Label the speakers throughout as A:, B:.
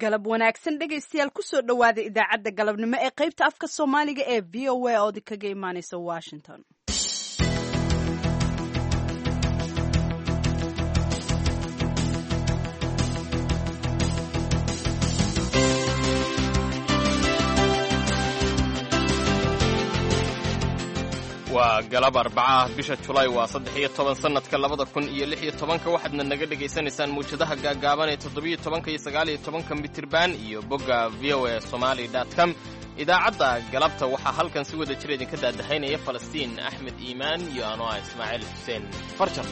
A: galab wanaagsan dhegaystayaal kusoo dhowaada idaacadda galabnimo ee qaybta afka soomaaliga ee v o a oodi kaga imaaneysa washington
B: waa galab arbacaah bisha julaay waa saddex iyo toban sannadka labada kun iyo lix iyo tobanka waxaadna naga dhegaysanaysaan muwjadaha gaagaaban ee toddobiyo tobanka iyo sagaal iyo tobanka mitirban iyo bogga v o a somali com idaacadda galabta waxaa halkan si wada jira idinka daadahaynaya falastiin axmed iimaan iyo ano ah ismaaciil xuseen farjar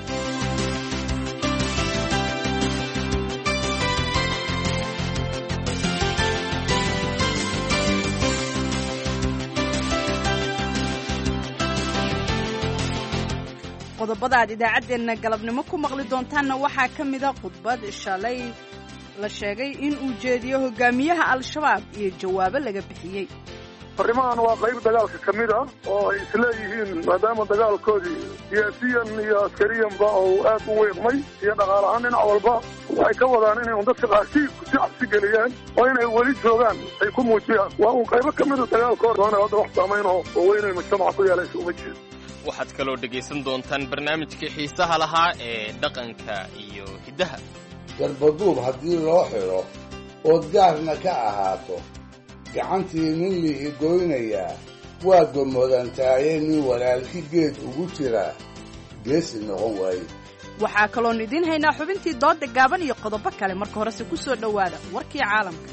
A: qodobada aad idaacaddeenna galabnimo ku maqli doontaanna waxaa ka mida khudbad shalay la sheegay in uu jeediyo hogaamiyaha al-shabaab iyo jawaabo laga bixiyey
C: arrimahan waa qayb dagaalka ka mid ah oo ay isleeyihiin maadaama dagaalkoodii siyaasiyan iyo askariyanba uu aad u weeqmay iyo dhaqaal ahaan dhinac walba waxay ka wadaan inay un dadka qaarkii si cabsi geliyaan oo inay weli joogaan ay ku muujiyaan waa uun qaybo ka mida dagaalkooda oona hadda wax saamayn oo waaweyn ay mujtamaca ku yeelaysa uma jeedo
B: waxaad kaloo dhegaysan doontaan barnaamijkii xiisaha lahaa ee dhaqanka iyo hiddaha
D: garbaduub haddii loo xidho ood gaarna ka ahaato gacantii nin lihi goynayaa waa gomodantaaye nin walaalki geed ugu jiraa geesi noqon waaye
A: waxaa kaloon idiin haynaa xubintii dooda gaaban iyo qodobo kale marka horese ku soo dhowaada warkii caalamka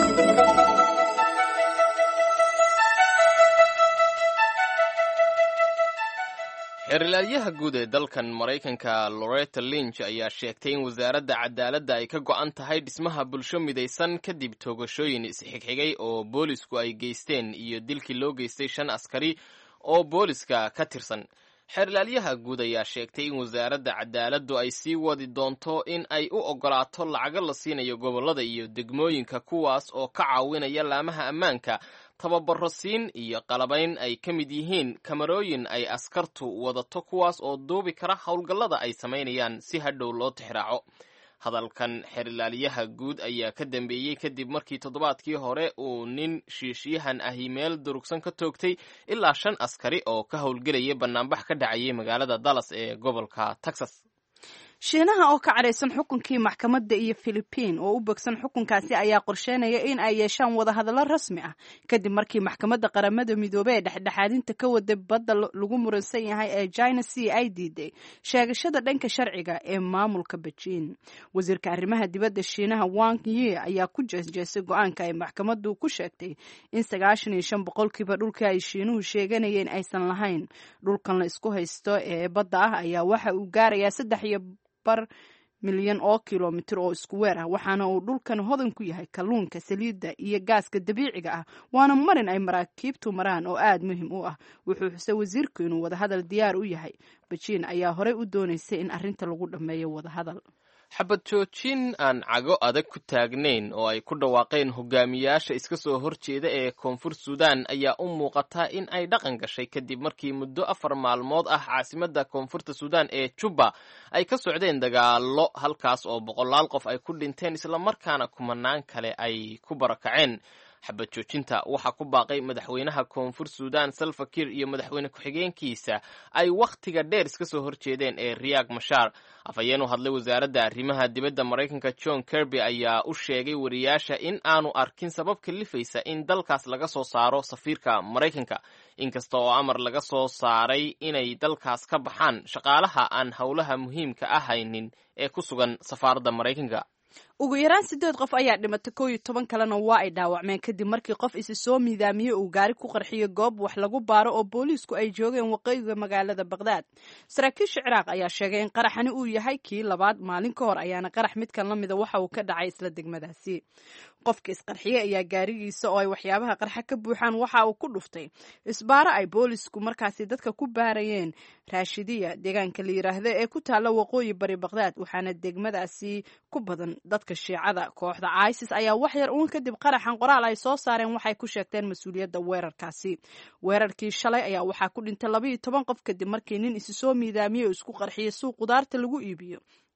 B: xeerilaalyaha guud ee dalkan maraykanka loretta linch ayaa sheegtay in wasaaradda cadaaladda ay ka go'an tahay dhismaha bulsho midaysan kadib toogashooyin isxigxigay oo boolisku ay geysteen iyo dilkii loo geystay shan askari oo booliska ka tirsan xeerilaalyaha guud ayaa sheegtay in wasaaradda cadaaladdu ay sii wadi doonto in ay u oggolaato lacago la siinayo gobollada iyo degmooyinka kuwaas oo ka caawinaya laamaha ammaanka tababaro siin iyo qalabayn ay ka mid yihiin kamarooyin ay askartu wadato kuwaas oo duubi kara howlgallada ay samaynayaan si hadhow loo tixraaco hadalkan xerilaalyaha guud ayaa ka dambeeyey kadib markii toddobaadkii hore uu nin shiishyahan ahi meel durugsan ka toogtay ilaa shan askari oo ka howlgelaya bannaanbax ka dhacayay magaalada dallas ee gobolka texas
A: shiinaha oo ka cadhaysan xukunkii maxkamadda iyo filibiin oo u bogsan xukunkaasi ayaa qorsheynaya in ay yeeshaan wadahadallo rasmi ah kadib markii maxkamadda qaramada midoobey ee dhexdhexaadinta ka waday badda lagu muransan yahay ee china c ay diiday sheegashada dhanka sharciga ee maamulka bejiin wasiirka arrimaha dibadda shiinaha wang yi ayaa ku jeesjeesay go-aanka ay maxkamaddu ku sheegtay in sagaashan iyo shan boqolkiiba dhulkii ay shiinuhu sheeganayeen aysan lahayn dhulkan la isku haysto ee badda ah ayaa waxa uu gaarayaa saddex iyo bar milyan oo kilomitir oo isku weer ah waxaana uu dhulkan hodan ku yahay kalluunka saliidda iyo gaaska dabiiciga ah waana marin ay maraakiibtu maraan oo aad muhiim u ah wuxuu xusay wasiirku inuu wadahadal diyaar u yahay bejiin ayaa horey u doonaysay in arrinta lagu dhammeeyo wadahadal
B: xabad joojin aan cago adag ku taagnayn oo ay ku dhawaaqeen hogaamiyaasha iska soo horjeeda ee koonfur suudaan ayaa u muuqataa in ay dhaqan gashay kadib markii muddo afar maalmood ah caasimadda koonfurta suudaan ee juba ay ka socdeen dagaallo halkaas oo boqolaal qof ay ku dhinteen islamarkaana kumanaan kale ay ku barakaceen xabad joojinta waxaa ku baaqay madaxweynaha koonfur suudaan salva kiir iyo madaxweyne ku-xigeenkiisa ay wakhtiga dheer iska soo horjeedeen ee riyaag mashaar afhayeen u hadlay wasaaradda arrimaha dibadda maraykanka john kirby ayaa u sheegay wariyaasha in aanu arkin sabab kalifaysa in dalkaas laga soo saaro safiirka maraykanka inkasta oo amar laga soo saaray inay dalkaas ka baxaan shaqaalaha aan howlaha muhiimka ah haynin ee ku sugan safaaradda maraykanka
A: ugu yaraan siddeed qof ayaa dhimatay koo iyo toban kalena waa ay dhaawacmeen kadib markii qof isi soo miidaamiyey uu gaari ku qarxiyey goob wax lagu baaro oo booliisku ay joogeen waqooyiga magaalada bakhdad saraakiisha ciraaq ayaa sheegay in qaraxani uu yahay kii labaad maalin ka hor ayaana qarax midkan la mida waxa uu ka dhacay isla degmadaasi qofka isqarxiyey ayaa gaarigiisa oo ay waxyaabaha qarxa ka buuxaan waxa uu ku dhuftay isbaaro ay boolisku markaasi dadka ku baarayeen raashidiya deegaanka la yiraahdo ee ku taalla waqooyi bari bakhdad waxaana degmadaasi ku badan dadka shiicada kooxda isis ayaa wax yar uun kadib qaraxan qoraal ay soo saareen waxay ku sheegteen mas-uuliyadda weerarkaasi weerarkii shalay ayaa waxaa ku dhintay labaiyo toban qof kadib markii nin isi soo miidaamiyey oo isku qarxiyey suuq qudaarta lagu iibiyo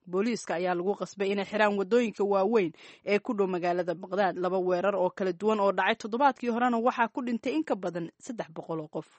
A: booliiska ayaa lagu qasbay inay xiraan wadooyinka waaweyn ee ku dhow magaalada baqdaad laba weerar oo kala duwan oo dhacay toddobaadkii horena waxaa ku dhintay in ka badan saddex boqol oo qof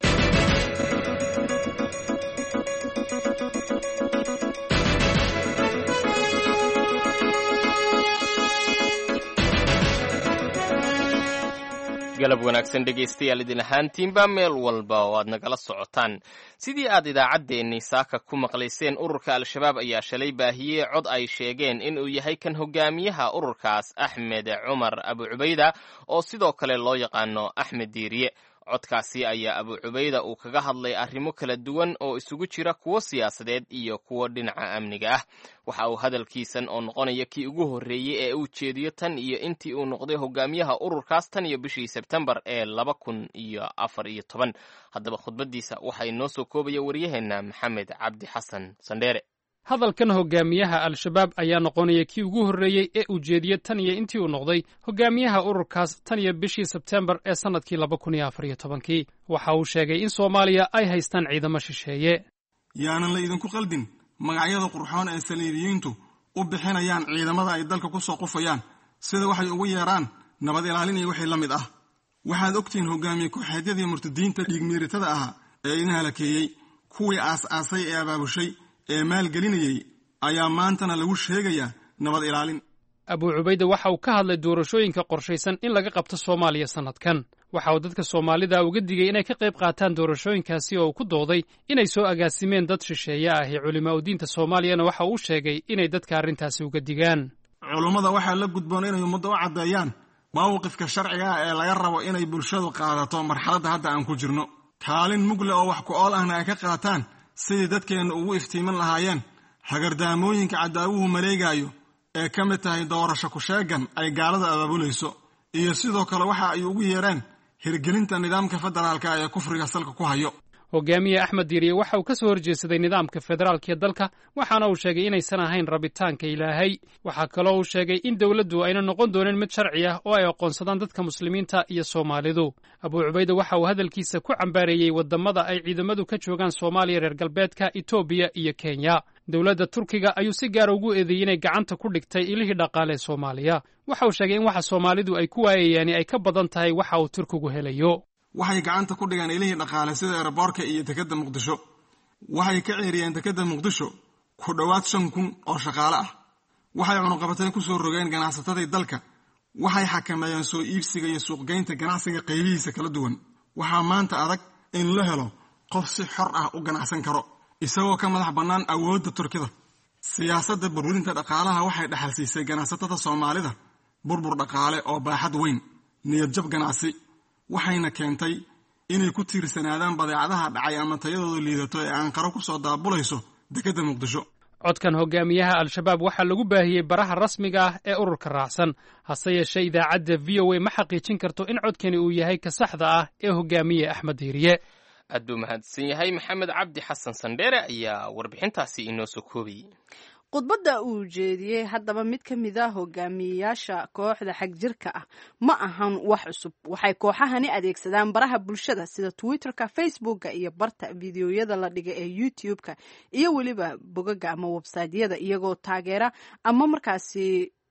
B: galab wanaagsan dhegaystayaal idin ahaantiinba meel walba oo aad nagala socotaan sidii aad idaacaddeenni saaka ku maqlayseen ururka al-shabaab ayaa shalay baahiyey cod ay sheegeen inuu yahay kan hogaamiyaha ururkaas axmed cumar abu cubayda oo sidoo kale loo yaqaano axmed diiriye codkaasi ayaa abu cubayda uu kaga hadlay arrimo kala duwan oo isugu jira kuwo siyaasadeed iyo kuwo dhinaca amniga ah waxa uu hadalkiisan oo noqonaya kii ugu horreeyey ee uu jeediyo tan iyo intii uu noqday hogaamiyaha ururkaas tan iyo bishii sebtembar ee laba kun iyo afar iyo toban haddaba khudbaddiisa waxaa inoo soo koobaya waryaheenna maxamed cabdi xasan sandheere
E: hadalkan hogaamiyaha al-shabaab ayaa noqonaya kii ugu horreeyey ee uu jeediye tan iyo intii uu noqday hogaamiyaha ururkaas tan iyo bishii sebtembar ee sannadkii laba kun iyo afar iyo tobankii waxa uu sheegay in soomaaliya ay haystaan ciidamo shisheeye
F: yaanan la idinku qaldin magacyada qurxoon ee saliibiyiintu u bixinayaan ciidamada ay dalka ku soo qufayaan sida waxay ugu yeedhaan nabad ilaalin iyo wixii la mid ah waxaad ogtihiin hogaamiye ku-xeedyadii murtadiinta dhiigmiiritada ahaa ee idin halakeeyey kuwii aas-aasay ee abaabushay ee maalgelinayey ayaa maantana lagu sheegayaa nabad ilaalin
E: abuu cubayde waxa uu ka hadlay doorashooyinka qorshaysan in laga qabto soomaaliya sannadkan waxa uu dadka soomaalida uga digay inay ka qayb qaataan doorashooyinkaasi oo uu ku dooday inay soo agaasimeen dad shisheeye ah ee culimaa udiinta soomaaliyana waxa uu sheegay inay dadka arrintaasi uga digaan
F: culummada waxaa la gudboon inay ummadda u caddeeyaan mawqifka sharciga ah ee laga rabo inay bulshadu qaadato marxaladda hadda aan ku jirno kaalin mugle oo wax ku ool ahna ay ka qaataan sidii dadkeenna ugu iftiiman lahaayeen hagardaamooyinka cadaawuhu maleegaayo ee ka mid tahay doorasho ku-sheegan ay gaalada abaabulayso iyo sidoo kale waxa ay ugu yeedheen hirgelinta nidaamka federaalka ee kufriga salka ku hayo
E: hogaamiye axmed diiriye waxa uu ka soo horjeedsaday nidaamka federaalka ee dalka waxaana uu sheegay inaysan ahayn rabitaanka ilaahay waxaa kaloo uu sheegay in dowladdu ayna noqon doonin mid sharci ah oo ay aqoonsadaan dadka muslimiinta iyo soomaalidu abuu cubayde waxa uu hadalkiisa ku cambaareeyey waddamada ay ciidamadu ka joogaan soomaaliya reer galbeedka etoobiya iyo kenya dowladda turkiga ayuu si gaara ugu eedeeyey inay gacanta ku dhigtay ilihii dhaqaale ee soomaaliya waxa uu sheegay in waxa soomaalidu ay ku waayayaani ay ka badan tahay waxa uu turkigu helayo
F: waxay gacanta ku dhigaan ilihii dhaqaale sida eeraboorka iyo dekedda muqdisho waxay ka ceeriyeen dekedda muqdisho ku dhowaad shan kun oo shaqaale ah waxay cunuqabatay ku soo rogeen ganacsatadii dalka waxay xakameeyeen soo iibsiga iyo suuqgeynta ganacsiga qaybihiisa kala duwan waxaa maanta adag in la helo qof si xor ah u ganacsan karo isagoo ka madax bannaan awoodda turkida siyaasadda burburinta dhaqaalaha waxay dhexalsiisay ganacsatada soomaalida burbur dhaqaale oo baaxad weyn niyadjab ganacsi waxayna keentay inay ku tiirsanaadaan badeecadaha dhacay ama tayadooda liidato ee aanqaro ku soo daabulayso dekedda muqdisho
E: codkan hogaamiyaha al-shabaab waxaa lagu baahiyey baraha rasmiga ah ee ururka raacsan hase yeeshee idaacadda v o a ma xaqiijin karto in codkani uu yahay ka saxda ah ee hogaamiye axmed diiriye
B: aad buu mahadsan yahay maxamed cabdi xasan sandheere ayaa warbixintaasi inoo soo koobayey
A: khudbadda uu jeediyey haddaba mid ka mid a hogaamiyeyaasha kooxda xagjirka ah ma ahan wax cusub waxay kooxahani adeegsadaan baraha bulshada sida twitterka facebooka iyo barta fideoyada la dhiga ee youtube-ka iyo weliba bogaga ama websaytyada iyagoo taageera ama markaasi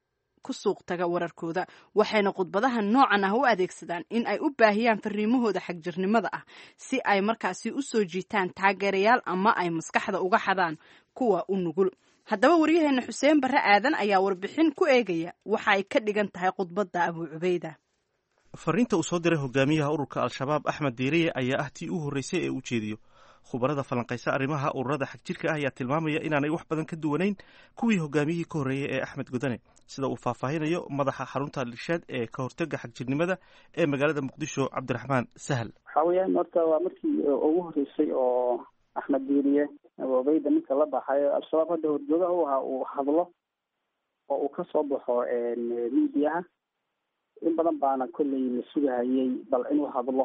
A: ku suuq taga wararkooda waxayna khudbadaha noocan ah u adeegsadaan in ay u baahiyaan fariimahooda xagjirnimada ah si ay markaasi u soo jiitaan taageerayaal ama ay maskaxda uga xadaan kuwa u nugul haddaba waryaheena xuseen barre aadan ayaa warbixin ku eegaya waxa ay ka dhigan tahay khudbadda abuu cubeyda
G: fariinta uu soo diray hogaamiyaha ururka al-shabaab axmed diiriye ayaa ah tii u horreysay ee u jeediyo khubarada falanqaysa arrimaha ururada xagjirka ah ayaa tilmaamaya inaanay wax badan ka duwanayn kuwii hogaamiyihii ka horreeyey ee axmed godane sida uu faahfaahinayo madaxa xarunta lishaad ee ka hortega xagjirnimada ee magaalada muqdisho cabdiraxmaan sahal
H: waxa weeyaan horta waa markii ugu horreysay oo axmed diiriye abubeyda ninka la baxayo al-shabaab hadda horjoogaha u ahaa uu hadlo oo uu ka soo baxo miidiyaha in badan baana kolley la sugahayay bal inuu hadlo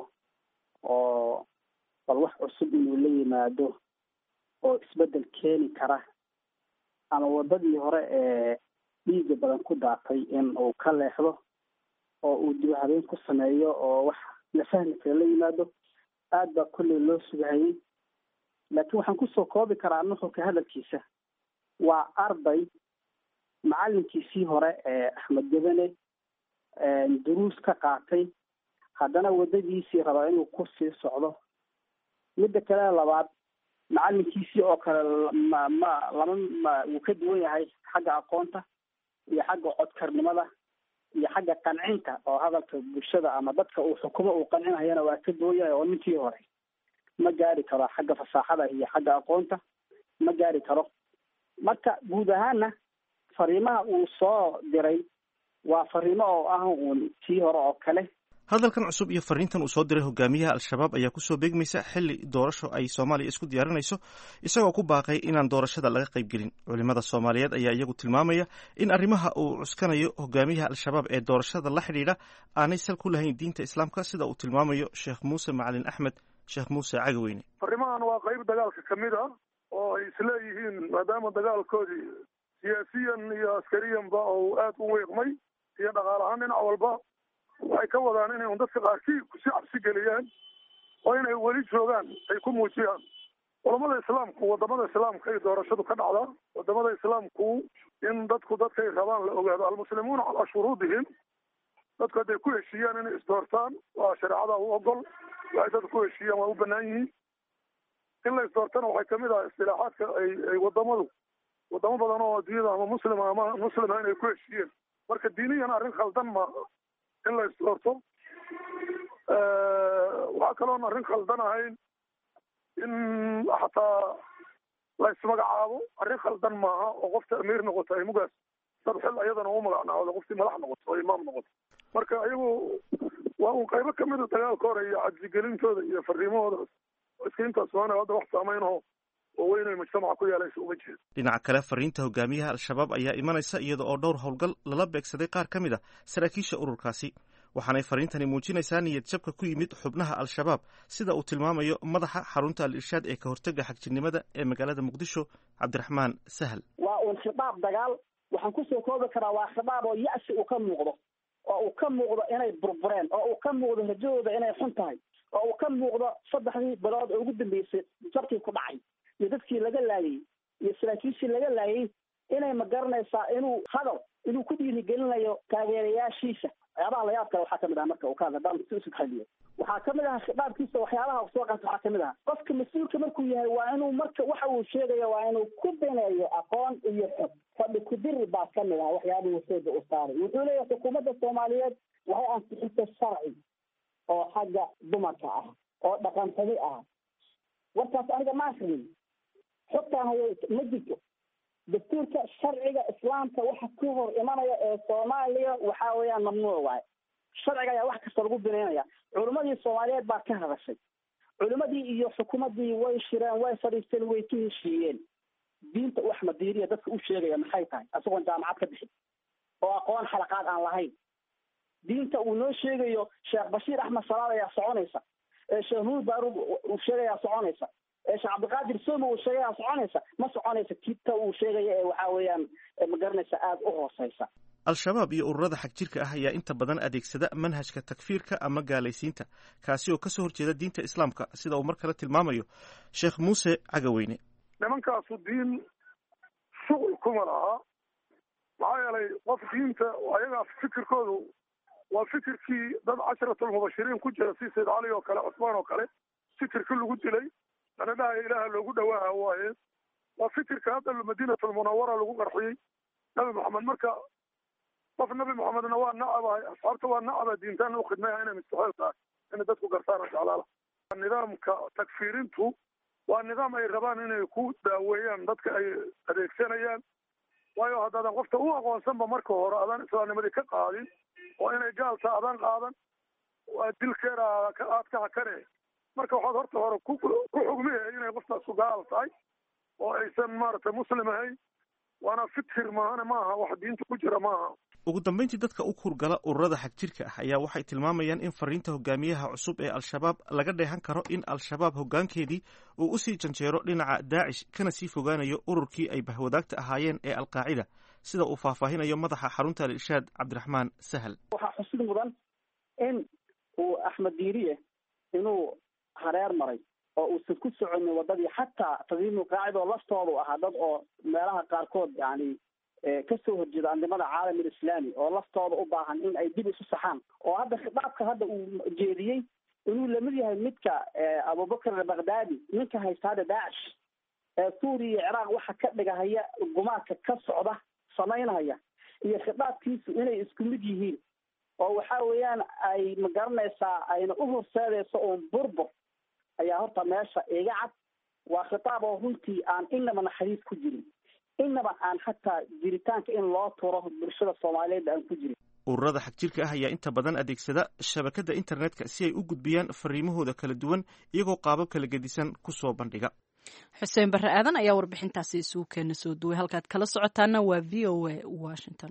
H: oo bal wax cusub inuu la yimaado oo isbedel keeni kara ama wadadii hore ee dhiiga badan ku daatay in uu ka leexdo oo uu dib habeen ku sameeyo oo wax la fahmi kara la yimaado aad baa kolley loo sugahayay laakiin waxaan kusoo koobi karaa nuxurka hadalkiisa waa arday macalinkiisii hore ee axmed gabane duruus ka qaatay haddana waddadiisii rabaa inuu ku sii socdo midda kale labaad macalinkiisii oo kale ma ma lama ma wuu ka duwan yahay xagga aqoonta iyo xagga codkarnimada iyo xagga qancinta oo hadalka bulshada ama dadka uu xukumo uu qancinayana waa ka duwan yahay oo ninkii hore ma gaari karo xagga fasaaxada iyo xagga aqoonta ma gaari karo marka guud ahaana fariimaha uu soo diray waa fariimo oo ah uun tii hore oo kale
G: hadalkan cusub iyo fariintan uu soo diray hogaamiyaha al-shabaab ayaa kusoo beegmaysa xili doorasho ay soomaaliya isku diyaarinayso isagoo ku baaqay inaan doorashada laga qaybgelin culimada soomaaliyeed ayaa iyagu tilmaamaya in arrimaha uu cuskanayo hogaamiyaha al-shabaab ee doorashada la xidhiidha aanay sal ku lahayn diinta islaamka sida uu tilmaamayo sheekh muuse macalin axmed sheekh muuse cagaweyne
C: fariimahan waa qayb dagaalka ka mid ah oo ay isleeyihiin maadaama dagaalkoodii siyaasiyan iyo askariyanba oo aada u weeqmay iyo dhaqaal ahaan dhinac walba waxay ka wadaan inay un dadka qaarkii kusi cabsi geliyaan oo inay weli joogaan ay ku muujiyaan culamada islaamku wadamada islaamka ay doorashadu ka dhacdaa wadamada islaamku in dadku dadkay rabaan la ogaado almuslimuuna calaa shuruudihim dadku hadday ku heshiiyaan inay isdoortaan waa shareecada u ogol waxay dadku ku heshiiyaan waa u banaan yihiin in la isdoortana waxay kamid ah istilaaxaadka ay ay wadamadu wadamo badan oo adduunyada ama muslima ama muslima inay ku heshiiyeen marka diiniyan arrin khaldan ma in la isdoorto waxaa kaloon arrin khaldan ahayn in xataa la ismagacaabo arrin khaldan maaha oo qofta amiir noqoto ay mugaas dad xil ayadana u magacnaawdo qoftii madax noqoto oo imaam noqoto marka iyagu waa un qaybo kamida dagaalka hore iyo cabsigelintooda iyo fariimahooda iska intaas maana hadda wax saameynaho oo weyn ay mujtamaca ku yeelaysa uma jeedo
G: dhinaca kale fariinta hogaamiyaha al-shabaab ayaa imanaysa iyada oo dhowr howlgal lala beegsaday qaar ka mid a saraakiisha ururkaasi waxaanay fariintani muujinaysaa niyad jabka ku yimid xubnaha al-shabaab sida uu tilmaamayo madaxa xarunta al-irshaad ee ka hortega xagjirnimada ee magaalada muqdisho cabdiraxmaan sahal
H: waa uun khidaab dagaal waxaan kusoo koobi karaa waa khidaab oo ya-si uu ka muuqdo oo uu ka muuqdo inay burbureen oo uu ka muuqdo rajadooda inay xun tahay oo uu ka muuqdo saddexdii bilood oo ugu dambeysay jabkii ku dhacay iyo dadkii laga laayay iyo saraakiishii laga laayay inay ma garanaysaa inuu hadal inuu ku dhiirigelinayo taageerayaashiisa waxyaabaha layaab kale waxaa kamid aha marka uu ka hadla daan isu xaliyo waxaa kamid aha khidaabkiisa waxyaabaha soo qaata waxaa kamid aha qofka mas-uulka markuu yahay waa inuu marka waxa uu sheegayo waa inuu ku bineeyo aqoon iyo xog fadhi kudiri baa kamid aha waxyaabihii sooda u saaray wuxuu leeyahay xukuumadda soomaaliyeed waxay ansixisay sharci oo xagga dumarka ah oo dhaqantadi ah warkaas aniga ma akrin xogtaan hayo ma jirto dastuurka sharciga islaamka waxa ku hor imanaya ee soomaaliya waxa weeyaan mamnuuc waaye sharciga ayaa wax kasta lagu bineynaya culimadii soomaaliyeed baa ka hadashay culimadii iyo xukuumadii way shireen way fadhiisteen way ka heshiiyeen diinta u axmed diiriya dadka u sheegaya maxay tahay isagoon jaamacad ka bixin oo aqoon xalaqaad aan lahayn diinta uu noo sheegayo sheekh bashiir axmed salaad ayaa soconaysa ee sheekh nuur baarud uu sheegayaa soconaysa ee sheekh cabdiqaadir soome uu sheegayaa soconaysa ma soconaysa kita uu sheegaya ee waxa weeyaan ma garanaysa aada u hooseysa
G: al-shabaab iyo ururada xagjirka ah ayaa inta badan adeegsada manhajka takfiirka ama gaalaysiinta kaasi oo kasoo horjeeda diinta islaamka sida uu mar kale tilmaamayo sheekh muuse cagaweyne
C: nimankaasu diin shuqul kuma laha maxaa yeelay qof diinta ayagaa fikirkoodu waa fikirkii dad casharatulmubashiriin ku jira si sayd cali oo kale cusmaan oo kale fikirkii lagu dilay lana dhahaya ilaaha loogu dhawaaha waaye waa fikirka hadda madiinatulmunawara lagu qarxiyey nabi maxamed marka qof nabi maxamedna waa nacabahay asxaabta waa nacaba diintaana ukhidmaya inay mustaxeel tahay inay dadku gartaan jeclaala nidaamka takfiirintu waa nidaam ay rabaan inay ku daaweeyaan dadka ay adeegsanayaan waayo haddaadan qofta u aqoonsanba marka hore adaan islaamnimadii ka qaadin oo inay gaalta adaan qaadan waa dilkeeda aad ka hakane marka waxaad horta hore ku ku xugmihay inay qoftaasu gaal tahay oo aysan maaragtay muslim ahayn waana fikir maahane maaha wax diinta ku jira maaha
G: ugu dambeyntii dadka u kurgala ururada xagjirka ah ayaa waxay tilmaamayaan in fariinta hogaamiyaha cusub ee al-shabaab laga dheehan karo in al-shabaab hoggaankeedii uu usii janjeero dhinaca daacish kana sii fogaanayo ururkii ay bahwadaagta ahaayeen ee alqaacida sida uu faahfaahinayo madaxa xarunta al-irshaad cabdiraxmaan sahal
H: waxaa xusid mudan in uu axmed diiriye inuu hareer maray oo uusan ku soconin wadadii xataa tadiimu qaacida oo laftoodu ahaa dad oo meelaha qaarkood yani kasoo horjeeda andimada caalam alislaami oo laftooda u baahan in ay dib isu saxaan oo hadda khitaabka hadda uu jeediyey inuu lamid yahay midka abubakr albakhdadi ninka haysta hadda daacish ee suuriya iyo ciraaq waxa ka dhigahaya gumaadka ka socda samaynhaya iyo khitaabkiisu inay isku mid yihiin oo waxa weeyaan ay magaranaysaa ayna u horseedayso uun burbur ayaa horta meesha iga cad waa khitaab oo runtii aan inaba naxariis ku jirin inaba aan xataa jiritaanka in loo turo bulshada soomaaliyeed aan ku jirin
G: ururada xagjirka ah ayaa inta badan adeegsada shabakadda internetka si ay u gudbiyaan fariimahooda kala duwan iyagoo qaabab kala gedisan ku soo bandhiga
A: xuseen barre aadan ayaa warbixintaasi isugu keena soo duway halkaad kala socotaana waa v o a washington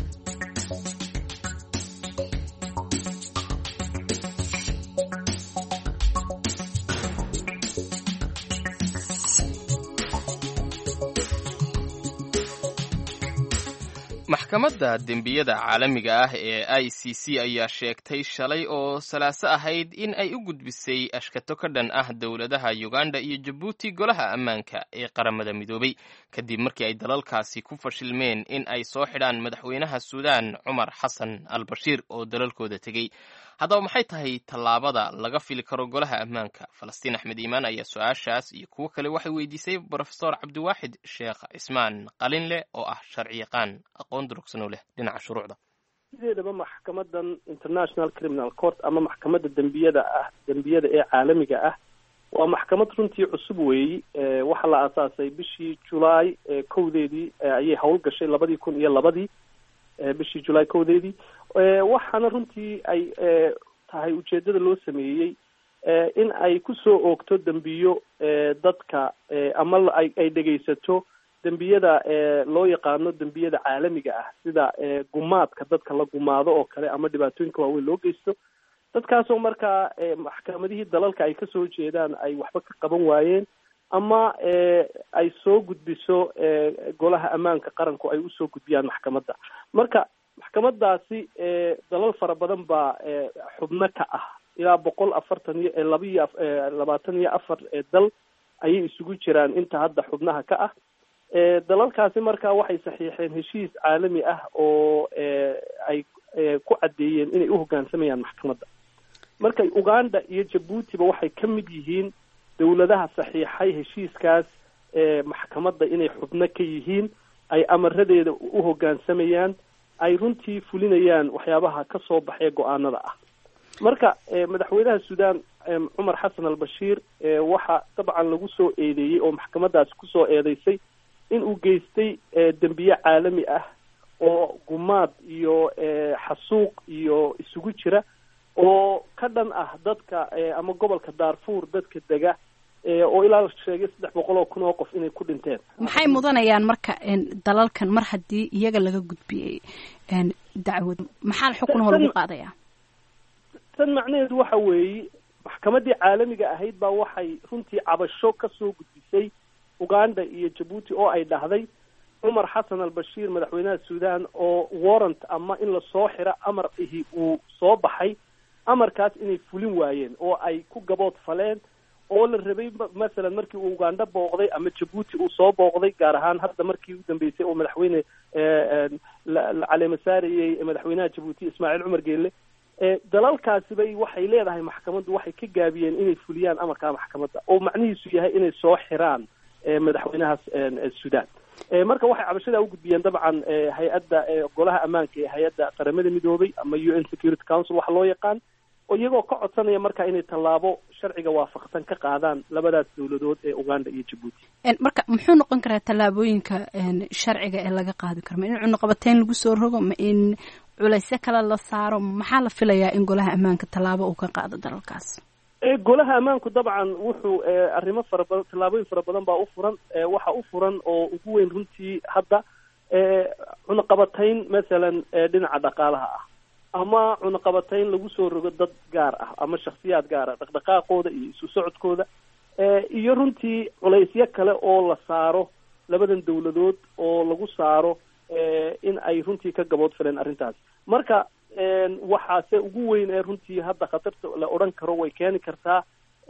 B: maxkamadda dembiyada caalamiga ah ee i c c ayaa sheegtay shalay oo salaaso ahayd in ay u gudbisay ashkato ka dhan ah dowladaha uganda iyo jabuuti golaha ammaanka ee qaramada midoobay kadib markii ay dalalkaasi ku fashilmeen in ay soo xidhaan madaxweynaha suudaan cumar xasan al bashiir oo dalalkooda tegey haddaba maxay tahay tallaabada laga fili karo golaha ammaanka falastiin axmed iimaan ayaa su-aashaas iyo kuwo kale waxay weydiisay brofesor cabdiwaaxid sheekh cismaan qalinleh oo ah sharci yaqaan aqoon durugsan oo leh dhinaca shuruucda
I: sideedaba maxkamadan international criminal court ama maxkamadda dembiyada ah dembiyada ee caalamiga ah waa maxkamad runtii cusub weeyi waxaa la aasaasay bishii julaay kowdeedii ayay howl gashay labadii kun iyo labadii bishii julaay kowdeedii waxaana runtii ay tahay ujeedada loo sameeyey in ay kusoo oogto dembiyo dadka ama ay dhegaysato dembiyada loo yaqaano dembiyada caalamiga ah sida gumaadka dadka la gumaado oo kale ama dhibaatooyinka waaweyn loo geysto dadkaasoo markaa maxkamadihii dalalka ay kasoo jeedaan ay waxba ka qaban waayeen ama ay soo gudbiso golaha ammaanka qaranku ay usoo gudbiyaan maxkamadda marka maxkamadaasi dalal fara badan baa xubno ka ah ilaa boqol afartan iyo laba iyo labaatan iyo afar dal ayay isugu jiraan inta hadda xubnaha ka ah dalalkaasi marka waxay saxiixeen heshiis caalami ah oo ay ku caddeeyeen inay uhogaansamayaan maxkamadda marka uganda iyo jabuutiba waxay ka mid yihiin dawladaha saxiixay heshiiskaas maxkamadda inay xubno ka yihiin ay amaradeeda u hogaansamayaan ay runtii fulinayaan waxyaabaha ka soo baxee go-aanada ah marka madaxweynaha suudaan cumar xasan al bashiir waxa dabcan lagu soo eedeeyey oo maxkamadaasi kusoo eedeysay in uu geystay dembiye caalami ah oo gumaad iyo xasuuq iyo isugu jira oo ka dhan ah dadka ama gobolka daarfuur dadka dega oo ilaa la sheegay saddex boqol oo kun oo qof inay ku dhinteen
A: maxay mudanayaan marka dalalkan mar haddii iyaga laga gudbiyey dacwad maxaa xukunho lagu qaadaya
I: tan macnaheedu waxa weeye maxkamaddii caalamiga ahayd baa waxay runtii cabasho kasoo gudbisay uganda iyo jabuuti oo ay dhahday cumar xasan al bashiir madaxweynaha suudaan oo warrant ama in lasoo xiro amar ihi uu soo baxay amarkaas inay fulin waayeen oo ay ku gabood faleen oo la rabay masalan markii uu uganda booqday ama jabuuti uu soo booqday gaar ahaan hadda markii u dambeysay oo madaxweyne la caleema saarayey madaxweynaha jabuuti ismaaciil cumar geelle dalalkaasi bay waxay leedahay maxkamaddu waxay ka gaabiyeen inay fuliyaan amarkaa maxkamadda oo macnihiisu yahay inay soo xiraan madaxweynahaas suudaan marka waxay cabashadaa ugudbiyeen dabcan hay-adda golaha ammaanka ee hay-adda qaramada midoobay ama u n security council waxa loo yaqaan oo iyagoo ka codsanaya marka inay tallaabo sharciga waafaqsan ka qaadaan labadaas dawladood ee uganda iyo jabuuti
A: marka muxuu noqon karaa tallaabooyinka sharciga ee laga qaadi karo ma in cunuqabateyn lagu soo rogo ma in culaysyo kale la saaro maxaa la filayaa in golaha ammaanka tallaabo uu ka qaado dalalkaas
I: golaha ammaanku dabcan wuxuu arrimo fara badan tallaabooyin fara badan baa u furan waxa u furan oo ugu weyn runtii hadda cunaqabatayn masalan dhinaca dhaqaalaha ah ama cunaqabatayn lagu soo rogo dad gaar ah ama shaksiyaad gaar ah dhaqdhaqaaqooda iyo isu socodkooda iyo runtii culaysyo kale oo la saaro labadan dawladood oo lagu saaro in ay runtii ka gabood fileen arrintaas marka waxaase ugu weyn ee runtii hadda khatarta la odhan karo way keeni kartaa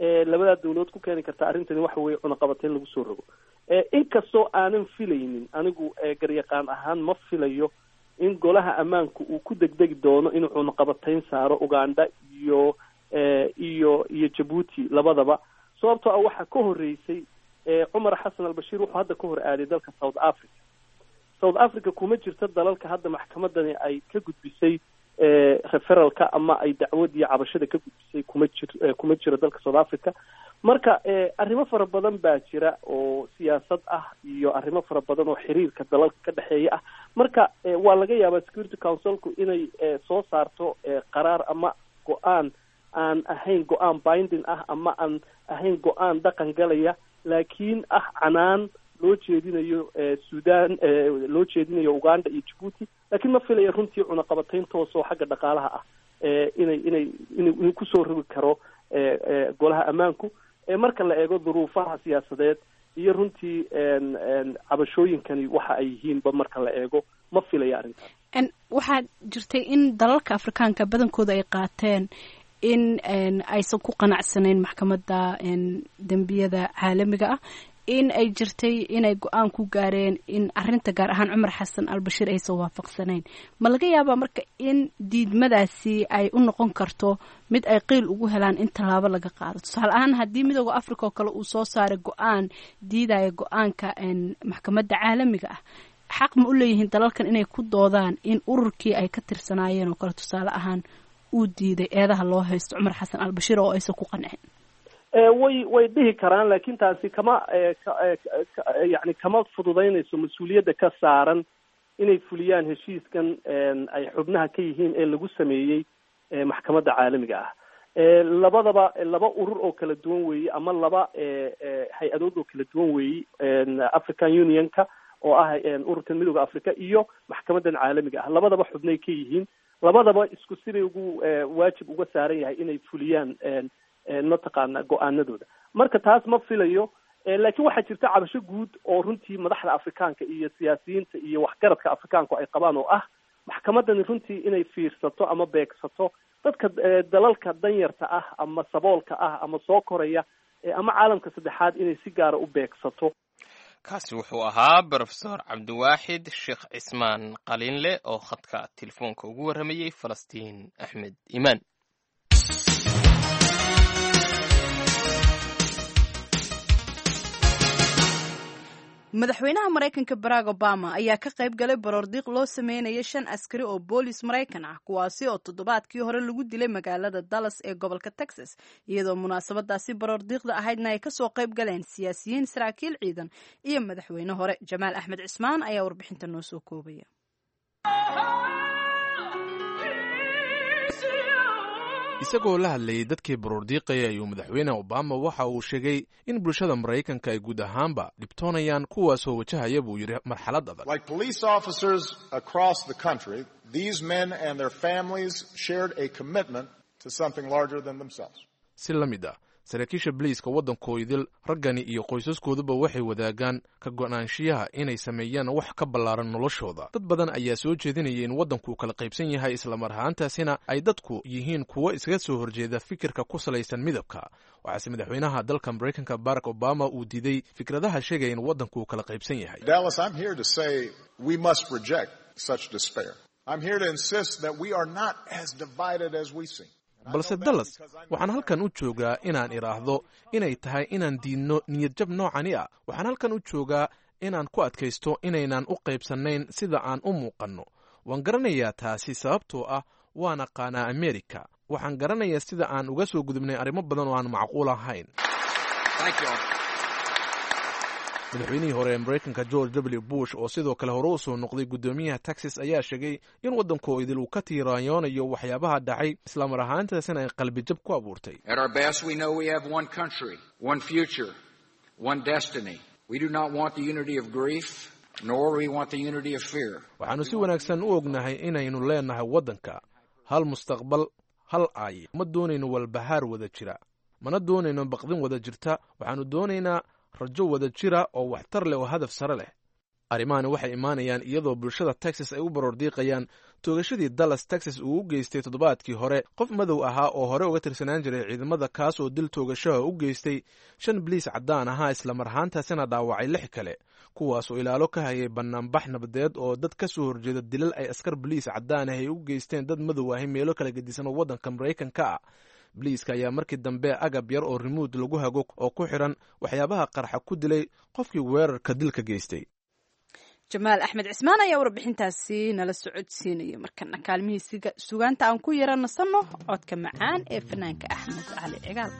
I: labadaa dawladood ku keeni karta arrintani waxa weeye cunaqabateyn lagu soo rogo inkastoo aanan filaynin anigu garyaqaan ahaan ma filayo in golaha ammaanku uu ku degdegi doono inuu cunaqabateyn saaro uganda iyo iyo iyo jabuuti labadaba sababtoo ah waxaa ka horreysay cumar xasan albashiir wuxuu hadda ka hor aaday dalka south africa south africa kuma jirto dalalka hadda maxkamadani ay ka gudbisay referalka ama ay dacwad iyo cabashada ka gudbisay kuma jir kuma jiro dalka south africa marka arrimo fara badan baa jira oo siyaasad ah iyo arrimo fara badan oo xiriirka dalalka ka dhexeeya ah marka waa laga yaabaa security councilku inay soo saarto qaraar ama go-aan aan ahayn go-aan binding ah ama aan ahayn go-aan dhaqan galaya laakiin ah canaan loo jeedinayo sudan loo jeedinayo uganda iyo jabuuti laakiin ma filaya runtii cunaqabateyn toos oo xagga dhaqaalaha ah inay inay inuu kusoo rogi karo golaha ammaanku marka la eego duruufaha siyaasadeed iyo runtii cabashooyinkani waxa ay yihiinba marka la eego ma filaya arrintaas
A: waxaa jirtay in dalalka afrikaanka badankooda ay qaateen in aysan ku qanacsanayn maxkamadda dembiyada caalamiga ah in ay jirtay inay go-aan ku gaareen in arinta gaar ahaan cumar xasan albashiir aysan waafaqsanayn ma laga yaabaa marka in diidmadaasi ay u noqon karto mid ay qiil ugu helaan in tallaabo laga qaado tusaale ahaan haddii midooda africa oo kale uu soo saaray go-aan diidaya go-aanka maxkamadda caalamiga ah xaq ma u leeyihiin dalalkan inay ku doodaan in ururkii ay ka tirsanaayeen oo kale tusaale ahaan uu diiday eedaha loo haysto cumar xasan albashiir oo aysan ku qancin
I: way way dhihi karaan laakiin taasi kama yani kama fududaynayso mas-uuliyadda ka saaran inay fuliyaan heshiiskan ay xubnaha ka yihiin ee lagu sameeyey maxkamadda caalamiga ah labadaba laba urur oo kala duwan weeye ama laba hay-adood oo kala duwan weeye african unionka oo ah ururkan midooda africa iyo maxkamadan caalamiga ah labadaba xubnay ka yihiin labadaba isku siday ugu waajib uga saaran yahay inay fuliyaan mataqaana go-aanadooda marka taas ma filayo laakiin waxaa jirta cabasho guud oo runtii madaxda afrikaanka iyo siyaasiyiinta iyo waxgaradka afrikaanku ay qabaan oo ah maxkamadani runtii inay fiirsato ama beegsato dadka dalalka danyarta ah ama saboolka ah ama soo koraya ama caalamka saddexaad inay si gaara u beegsato
B: kaasi wuxuu ahaa brofesor cabdiwaaxid sheekh cismaan qalinle oo khadka telefoonka ugu warramayey falastiin axmed iimaan
A: madaxweynaha maraykanka barack obama ayaa ka qayb galay baroordiiq loo sameynaya shan askari oo boolis maraykan ah kuwaasi oo toddobaadkii hore lagu dilay magaalada dallas ee gobolka texas iyadoo munaasabadaasi baroordiiqda ahaydna ay kasoo qayb galeen siyaasiyiin saraakiil ciidan iyo madaxweyne hore jamaal axmed cismaan ayaa warbixinta noo soo koobaya
J: isagoo la hadlayay dadkii baroordiiqaya ayuu madaxweyne obama waxa uu sheegay in bulshada maraykanka ay guud ahaanba dhibtoonayaan kuwaasoo wajahaya buu yidhi marxalad adag
K: Like police officers across the country, these men and their families shared a commitment to something larger than themselves.
J: si la mid ah saraakiisha boliiska waddankoodil raggani iyo qoysaskooduba waxay wadaagaan ka go'naanshiyaha inay sameeyaan wax ka ballaaran noloshooda dad badan ayaa soo jeedinaya in waddanku kala qaybsan yahay islamar ahaantaasina ay dadku yihiin kuwo iskaga soo horjeeda fikirka ku salaysan midabka waxaase madaxweynaha dalka maraykanka barack obama uu diiday fikradaha sheegaya in waddanku kala qaybsan yahay
K: Dallas, I'm here to say we must reject such despair. I'm here to insist that we are not as divided as we seem.
J: balse dallas waxaan halkan u joogaa inaan idhaahdo inay tahay inaan diidno niyadjab noocani ah waxaan halkan u joogaa inaan ku adkaysto inaynan u qaybsannayn sida aan u muuqanno waan garanayaa taasi sababtoo ah waan aqaanaa amerika waxaan garanayaa sida aan uga soo gudubnay arrimo badan oo aan macquul ahayn madaxweynihii hore ee maraykanka george w bush oo sidoo kale hore u soo noqday guddoomiyaha texas ayaa sheegay in waddanku idil uu ka tiiraanyoonayo waxyaabaha dhacay islamar ahaantaasina ay qalbijab ku abuurtay
L: At our best, we know we have one country, one future, one destiny. We do not want the unity of grief, nor we want the unity of fear.
J: waxaannu si wanaagsan u ognahay inaynu leenahay waddanka hal mustaqbal hal aaye ma doonayno walbahaar wada jira mana doonayno baqdin wada jirta waxaannu doonaynaa rajo wada jira oo waxtar leh oo hadaf sare leh arrimahani waxay imaanayaan iyadoo bulshada texas ay u baroordiiqayaan toogashadii dallas texas uu u geystay toddobaadkii hore qof madow ahaa oo hore uga tirsanaan jiray ciidamada kaas oo dil toogashaha u geystay shan biliis caddaan ahaa islamar ahaantaasina dhaawacay lix kale kuwaas oo ilaalo ka hayay bannaanbax nabadeed oo dad ka soo horjeeda dilal ay askar boliis caddaan ah ay u geysteen dad madow ahi meelo kala gedisan oo waddanka maraykanka ah boliiska ayaa markii dambe agab yar oo rimuud lagu hago oo ku xidhan waxyaabaha qarxa ku dilay qofkii weerarka dilka geystay
A: jamaal axmed cismaan ayaa warbixintaasi nala socodsiinaya markana kaalmihii sugaanta aan ku yara nasanno codka macaan ee fanaanka axmed cali cigaal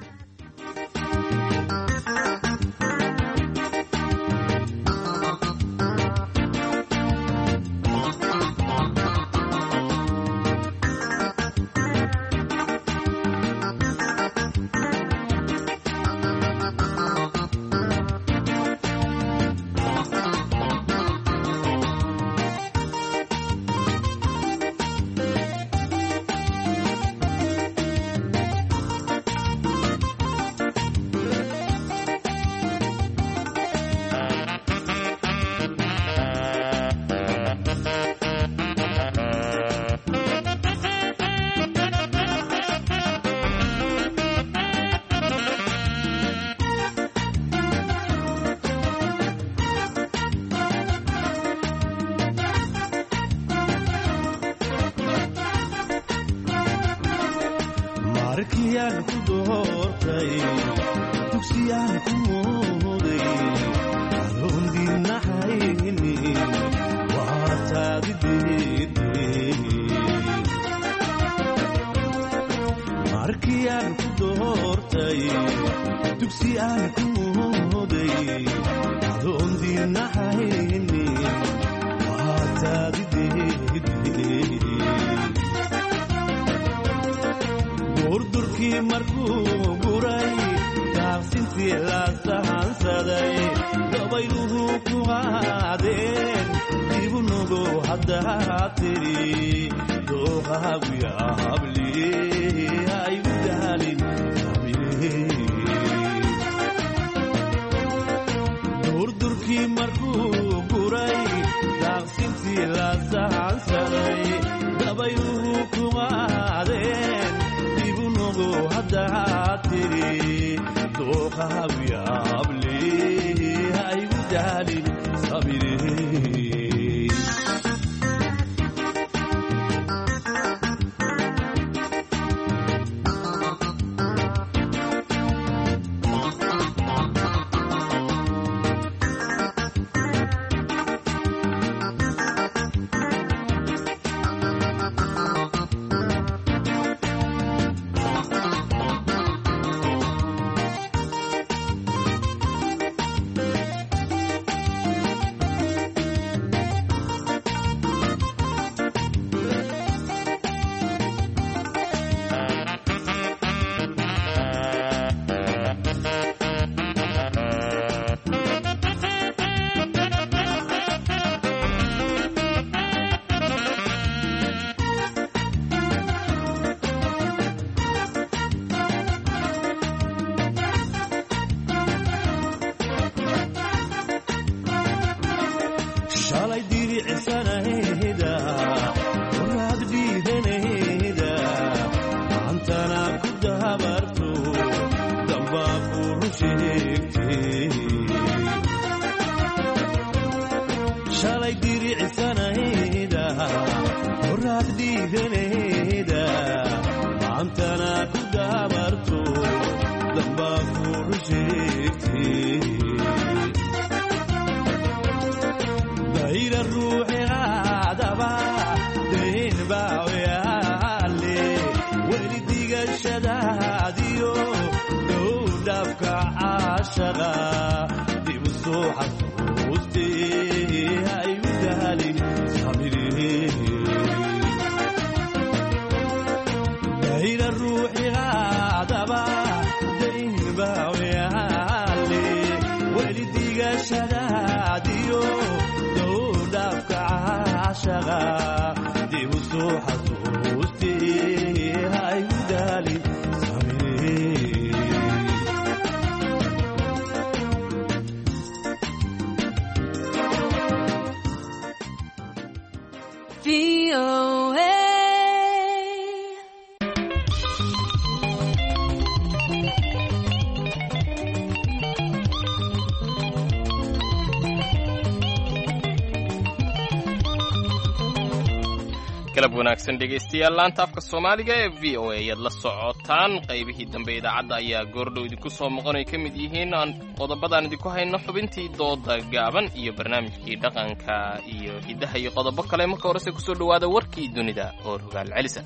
B: galab wanaagsan dhegaystayaal laanta afka soomaaliga ee v o a ayaad la socotaan qaybihii dambe idaacadda ayaa goordhow idinku soo maqan ay ka mid yihiin aan qodobadaan idinku hayno xubintii dooda gaaban iyo barnaamijkii dhaqanka iyo hiddaha iyo qodobo kale marka horese kusoo dhowaada warkii dunida oo rogaal celisa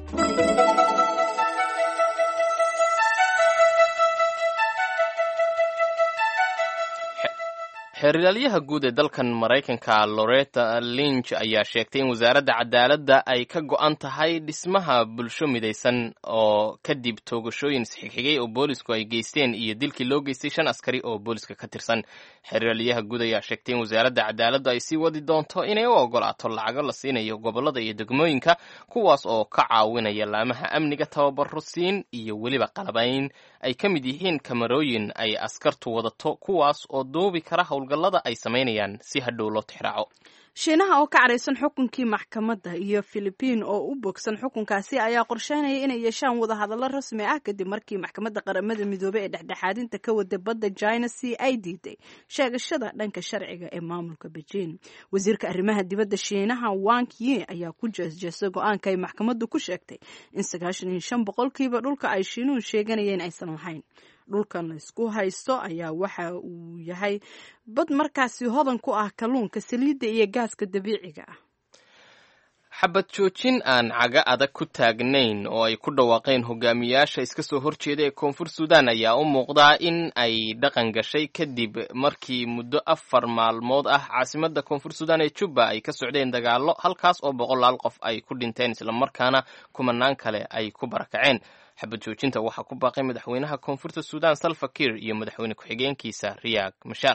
B: xeerilaalyaha guud ee dalkan maraykanka loretta linch ayaa sheegtay in wasaaradda cadaaladda ay ka go'an tahay dhismaha bulsho midaysan oo kadib toogashooyin isxigxigay oo boolisku ay geysteen iyo dilkii loo geystay shan askari oo booliska ka tirsan xeerilaalyaha guud ayaa sheegtay in wasaaradda cadaaladda ay sii wadi doonto inay u ogolaato lacago la siinayo gobollada iyo degmooyinka kuwaas oo ka caawinaya laamaha amniga tababaro siin iyo weliba qalabayn ay ka mid yihiin kamarooyin ay askartu wadato kuwaas oo duubi kara howlgallada ay samaynayaan si hadhow loo tixraaco
A: shiinaha oo ka caraysan xukunkii maxkamadda iyo filibiin oo u bogsan xukunkaasi ayaa qorsheynaya inay yeeshaan wadahadallo rasmi ah kadib markii maxkamadda qaramada midoobey ee dhexdhexaadinta ka wada badda china c ay diiday sheegashada dhanka sharciga ee maamulka beijing wasiirka arrimaha dibadda shiinaha wang yi ayaa ku jeesjeestay go-aanka ay maxkamaddu ku sheegtay in sagaashan iyo shan boqolkiiba dhulka ay shiinuhu sheeganayeen aysan lahayn dhulkan laysku haysto ayaa waxa uu yahay bad markaasi hodan ku ah kalluunka saliidda iyo gaaska dabiiciga ah
B: xabad joojin aan caga adag ku taagnayn oo ay ku dhawaaqeen hogaamiyaasha iska soo horjeeda ee koonfur suudaan ayaa u muuqdaa in ay dhaqan gashay kadib markii muddo afar maalmood ah caasimadda koonfur suudaan ee jubba ay ka socdeen dagaallo halkaas oo boqolaal qof ay ku dhinteen islamarkaana kumanaan kale ay ku barakaceen xabad joojinta waxaa ku baaqay madaxweynaha koonfurta suudaan salva kiir iyo madaxweyne ku-xigeenkiisa riyaag mashaar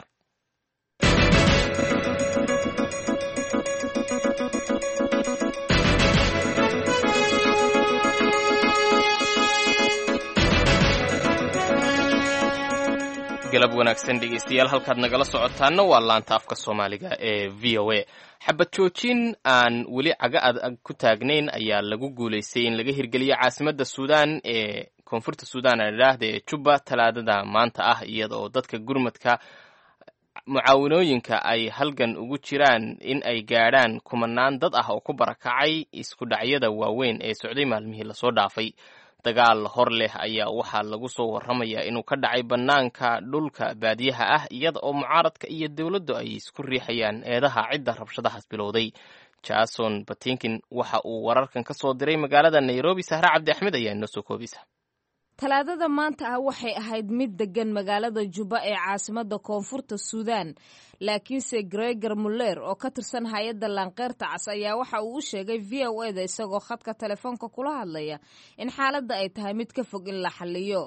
B: galab wanaagsan dhegeystayaal halkaad nagala socotaana waa laanta afka soomaaliga ee v o a xabad joojin aan weli caga adag ku taagnayn ayaa lagu guulaystay in laga hirgeliyo caasimadda suudaan ee koonfurta suudaan aan idhaahda ee jubba talaadada maanta ah iyada oo dadka gurmadka mucaawinooyinka ay halgan ugu jiraan in ay gaadhaan kumanaan dad ah oo ku barakacay isku dhacyada waaweyn ee socday maalmihii lasoo dhaafay dagaal hor leh ayaa waxaa lagu soo warramayaa inuu ka dhacay bannaanka dhulka baadiyaha ah iyada oo mucaaradka iyo dowladdu ay isku riixayaan eedaha cidda rabshadahaas bilowday jason batinkin waxa uu wararkan ka soo diray magaalada nairobi sahre cabdi axmed ayaa inoo soo koobisa
M: talaadada maanta ah waxay ahayd mid deggan magaalada jubba ee caasimadda koonfurta suudaan laakiinse gregor muller oo ka tirsan hay-adda laanqeyrta cas ayaa waxa uu u sheegay v o eda isagoo khadka telefoonka kula hadlaya in xaaladda ay tahay mid ka fog in la xaliyo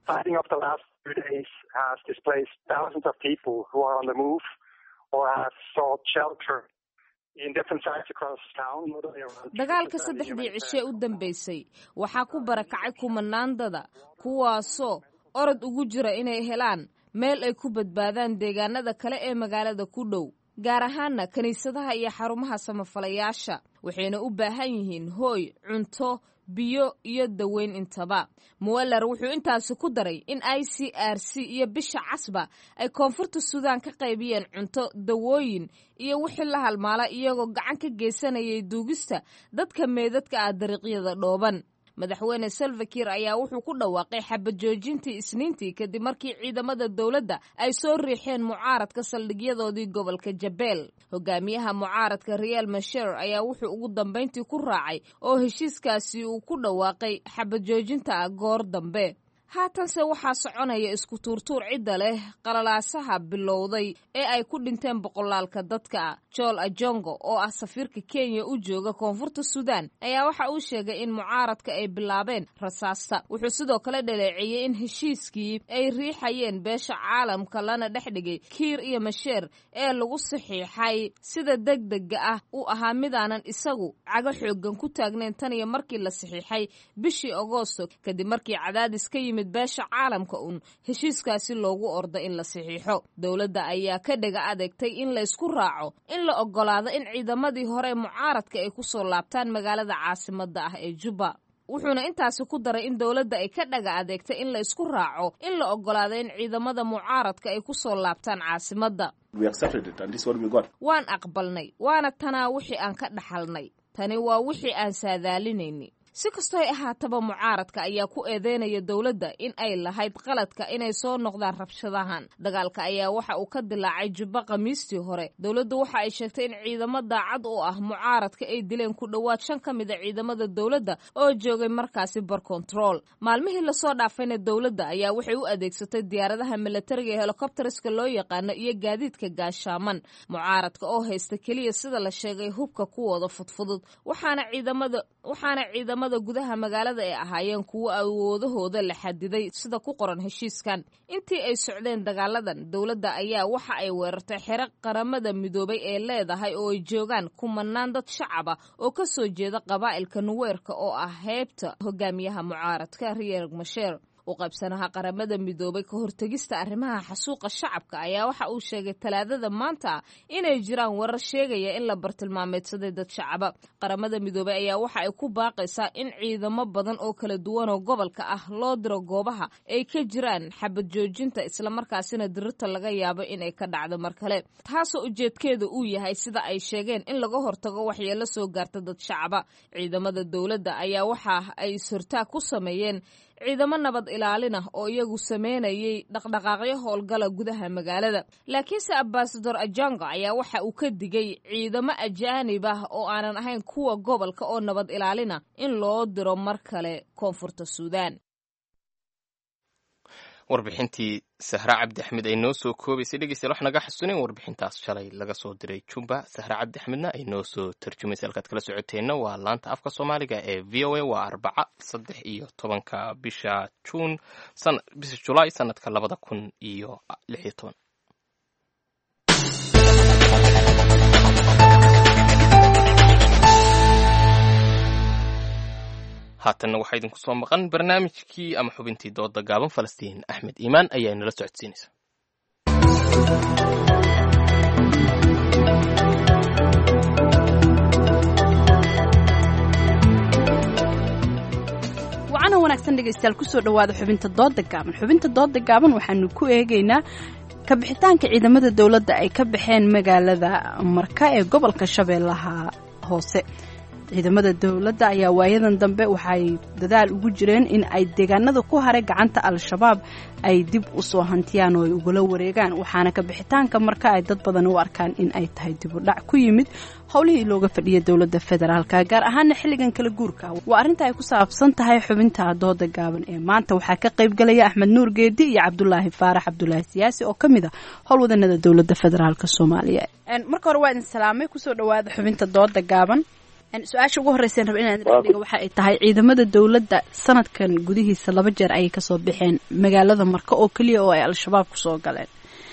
M: dagaalka saddexdii cishe u dambeysay waxaa ku barakacay kumanaandada kuwaasoo orod ugu jira inay helaan meel ay ku badbaadaan deegaanada kale ee magaalada ku dhow gaar ahaana kiniisadaha iyo xarumaha samafalayaasha waxayna u baahan yihiin hooy cunto biyo iyo daweyn intaba muweller wuxuu intaasi ku daray in i c r c iyo bisha casba ay koonfurta suudaan ka qaybiyeen cunto dawooyin iyo wixii la halmaala iyagoo gacan ka geysanayay duugista dadka meedadka ah dariiqyada dhooban madaxweyne salvakir ayaa wuxuu ku dhawaaqay xabad joojintii isniintii kadib markii ciidamada dowladda ay soo riixeen mucaaradka saldhigyadoodii gobolka jabeel hogaamiyaha mucaaradka real masher ayaa wuxuu ugu dambayntii ku raacay oo heshiiskaasi uu ku dhawaaqay xabad joojinta goor dambe haatanse waxaa soconaya isku tuurtuur cidda leh qalalaasaha bilowday ee ay ku dhinteen boqolaalka dadka joel ajongo oo ah safiirka kenya u jooga koonfurta suudaan ayaa waxa uu sheegay in mucaaradka ay bilaabeen rasaasta wuxuu sidoo kale dhaleeceeyey in heshiiskii ay riixayeen beesha caalamka lana dhex dhigay kiir iyo masheer ee lagu saxiixay sida degdega ah uu ahaa midaanan isagu cago xoogan ku taagnayn tan iyo markii la saxiixay bishii agoosto kadib markii cadaadis ka yimid timid beesha caalamka uun heshiiskaasi loogu ordo in la saxiixo dowladda ayaa ka dhega adeegtay in laysku raaco in la oggolaado in ciidamadii hore mucaaradka ay ku soo laabtaan magaalada caasimadda ah ee jubba wuxuuna intaasi ku daray in dowladda ay ka dhaga adeegtay in la isku raaco in la oggolaado in ciidamada mucaaradka ay ku soo laabtaan caasimadda waan aqbalnay waana tanaa wixii aan ka dhaxalnay tani waa wixii aan saadaalinaynay si kastooy ahaataba mucaaradka ayaa ku eedeynaya dowladda in ay lahayd qaladka inay soo noqdaan rabshadahan dagaalka ayaa waxa uu ka dilaacay jubbo khamiistii hore dowladdu waxa ay sheegtay in ciidamo daacad u ah mucaaradka ay dileen ku dhowaad shan ka mid a ciidamada dowladda oo joogay markaasi bar kontarool maalmihii lasoo dhaafayna dowladda ayaa waxay u adeegsatay diyaaradaha milatariga ee helikobteriska loo yaqaano iyo gaadiidka gaashaaman mucaaradka oo haysta keliya sida la sheegay hubka kuwooda fudfudud waxaana ciidamada waxaana ciidamada gudaha magaalada ay ahaayeen kuwo awoodahooda la xadiday sida ku qoran heshiiskan intii ay socdeen dagaaladan dowladda ayaa waxa ay weerartay xero qaramada midoobay ee leedahay oo ay joogaan kumanaan dad shacaba oo ka soo jeeda qabaa'ilka nuweerka oo ah heybta hogaamiyaha mucaaradka riyer masheer u qaybsanaha qaramada midoobay ka hortegista arrimaha xasuuqa shacabka ayaa waxa uu sheegay talaadada maanta inay jiraan warar sheegaya in la bartilmaameedsaday dad shacaba qaramada midoobay ayaa waxa ay ku baaqaysaa in ciidamo badan oo kala duwan oo gobolka ah loo diro goobaha ay ka jiraan xabad joojinta islamarkaasina dirirta laga yaabo inay ka dhacdo mar kale taasoo ujeedkeeda uu yahay sida ay sheegeen in laga hortago waxyeelo soo gaarta dad shacaba ciidamada dowladda ayaa waxa ay sortaag ku sameeyeen ciidamo nabad ilaalin ah oo iyagu sameynayay dhaqdhaqaaqyo howlgala gudaha magaalada laakiinse ambasador ajanga ayaa waxa uu ka digay ciidamo ajaanib ah oo aanan ahayn kuwa gobolka oo nabad ilaalina in loo diro mar kale koonfurta suudaan
B: warbixintii sahra cabdi axmed ay noo soo koobaysay dhegeystayaal wax naga xasuunin warbixintaas shalay laga soo diray jumba sahra cabdi axmedna ay noo soo tarjumaysay halkaad kala socoteenna waa laanta afka soomaaliga ee v o a waa arbaca saddex iyo tobanka bisha juun bisha julaay sanadka labada kun iyo lix iyo toban haatanna waxaa idinku soo maqan barnaamijkii ama xubintii dooda gaaban falastiin axmed iimaan ayaa inala socodsiinaysa
A: wacana wanaagsan dhegaystayaal kusoo dhowaada xubinta dooda gaaban xubinta dooda gaaban waxaanu ku eegaynaa kabixitaanka ciidamada dowladda ay ka baxeen magaalada marka ee gobolka shabeellaha hoose ciidamada dowladda ayaa waayadan dambe waxay dadaal ugu jireen in ay deegaanada ku haray gacanta al-shabaab ay dib u soo hantiyaan oo ay ugala wareegaan waxaana ka bixitaanka marka ay dad badan u arkaan in ay tahay dib u dhac ku yimid howlihii looga fadhiya dowladda federaalka gaar ahaana xilligan kala guurka waa arrinta ay ku saabsan tahay xubinta dooda gaaban ee maanta waxaa ka qaybgalaya axmed nuur geedi iyo cabdulaahi faarax cabdulaahi siyaasi oo ka mid a howlwadanada dowladda federaalk soomaaliya marka hore waa idin salaamay kusoo dhawaada xubinta dooda gaaban su-aasha ugu horreyseen raba inaan dhiga waxa ay tahay ciidamada dowladda sanadkan gudihiisa laba jeer ayay kasoo baxeen magaalada marka oo keliya oo ay al-shabaab kusoo galeen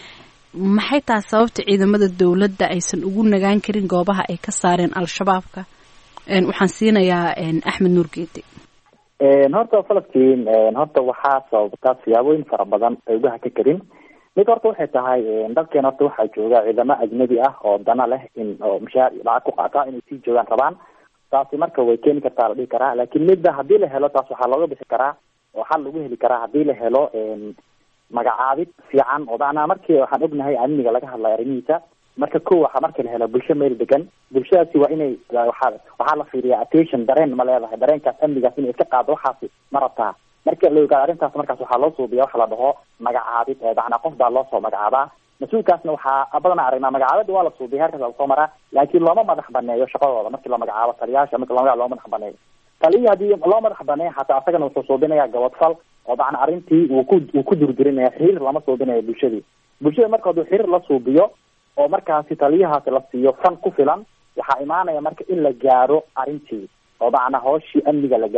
A: maxay tahay sababta ciidamada dowladda aysan ugu nagaan karin goobaha ay ka saareen al-shabaabka waxaan siinayaa axmed nuur geedi
N: horta falastiin horta waxaa sababtaa siyaabooyin fara badan ay uga haka karin mid horta waxay tahay dalkeen horta waxaa jooga ciidamo ajnabi ah oo dana leh in oo mushaar iyo lacag ku qaata inay sii joogaan rabaan taasi marka way keeni kartaa la dhihi karaa laakiin midda haddii la helo taas waxaa looga bixi karaa oo xal lagu heli karaa haddii la helo magacaabid fiican oo macnaa markii waxaan ognahay amniga laga hadlayo arrimihiisa marka ko waxaa marka la helo bulsho meel degan bulshadaasi waa inay waxaa waxaa la fiiriyaa attention dareen ma leedahay dareenkaas amnigaas inay iska qaado waxaasi ma rabtaa marka la ogaado arrintaas markaas waxaa loo suubiya waxa la dhaho magacaabid macnaa qof baa loo soo magacaabaa mas-uulkaasna waxaa badanaa aragnaa magacaabada waa la suubiya heerkaas lasoo maraa laakiin looma madax baneeyo shaqadooda markii la magacaabo taliyaasha marki la magacaabo loo madax baneeyo taliya haddii loo madax baneeyo xataa asagana wuxuu suubinaya gabadfal oo macnaa arrintii uu ku uu ku durdurinaya xiriir lama suubinayo bulshadii bulshada marka hadduu xiriir la suubiyo oo markaasi taliyahaasi la siiyo fan ku filan waxaa imaanaya marka in la gaaro arrintii oo macnaa hooshii amniga la gaaro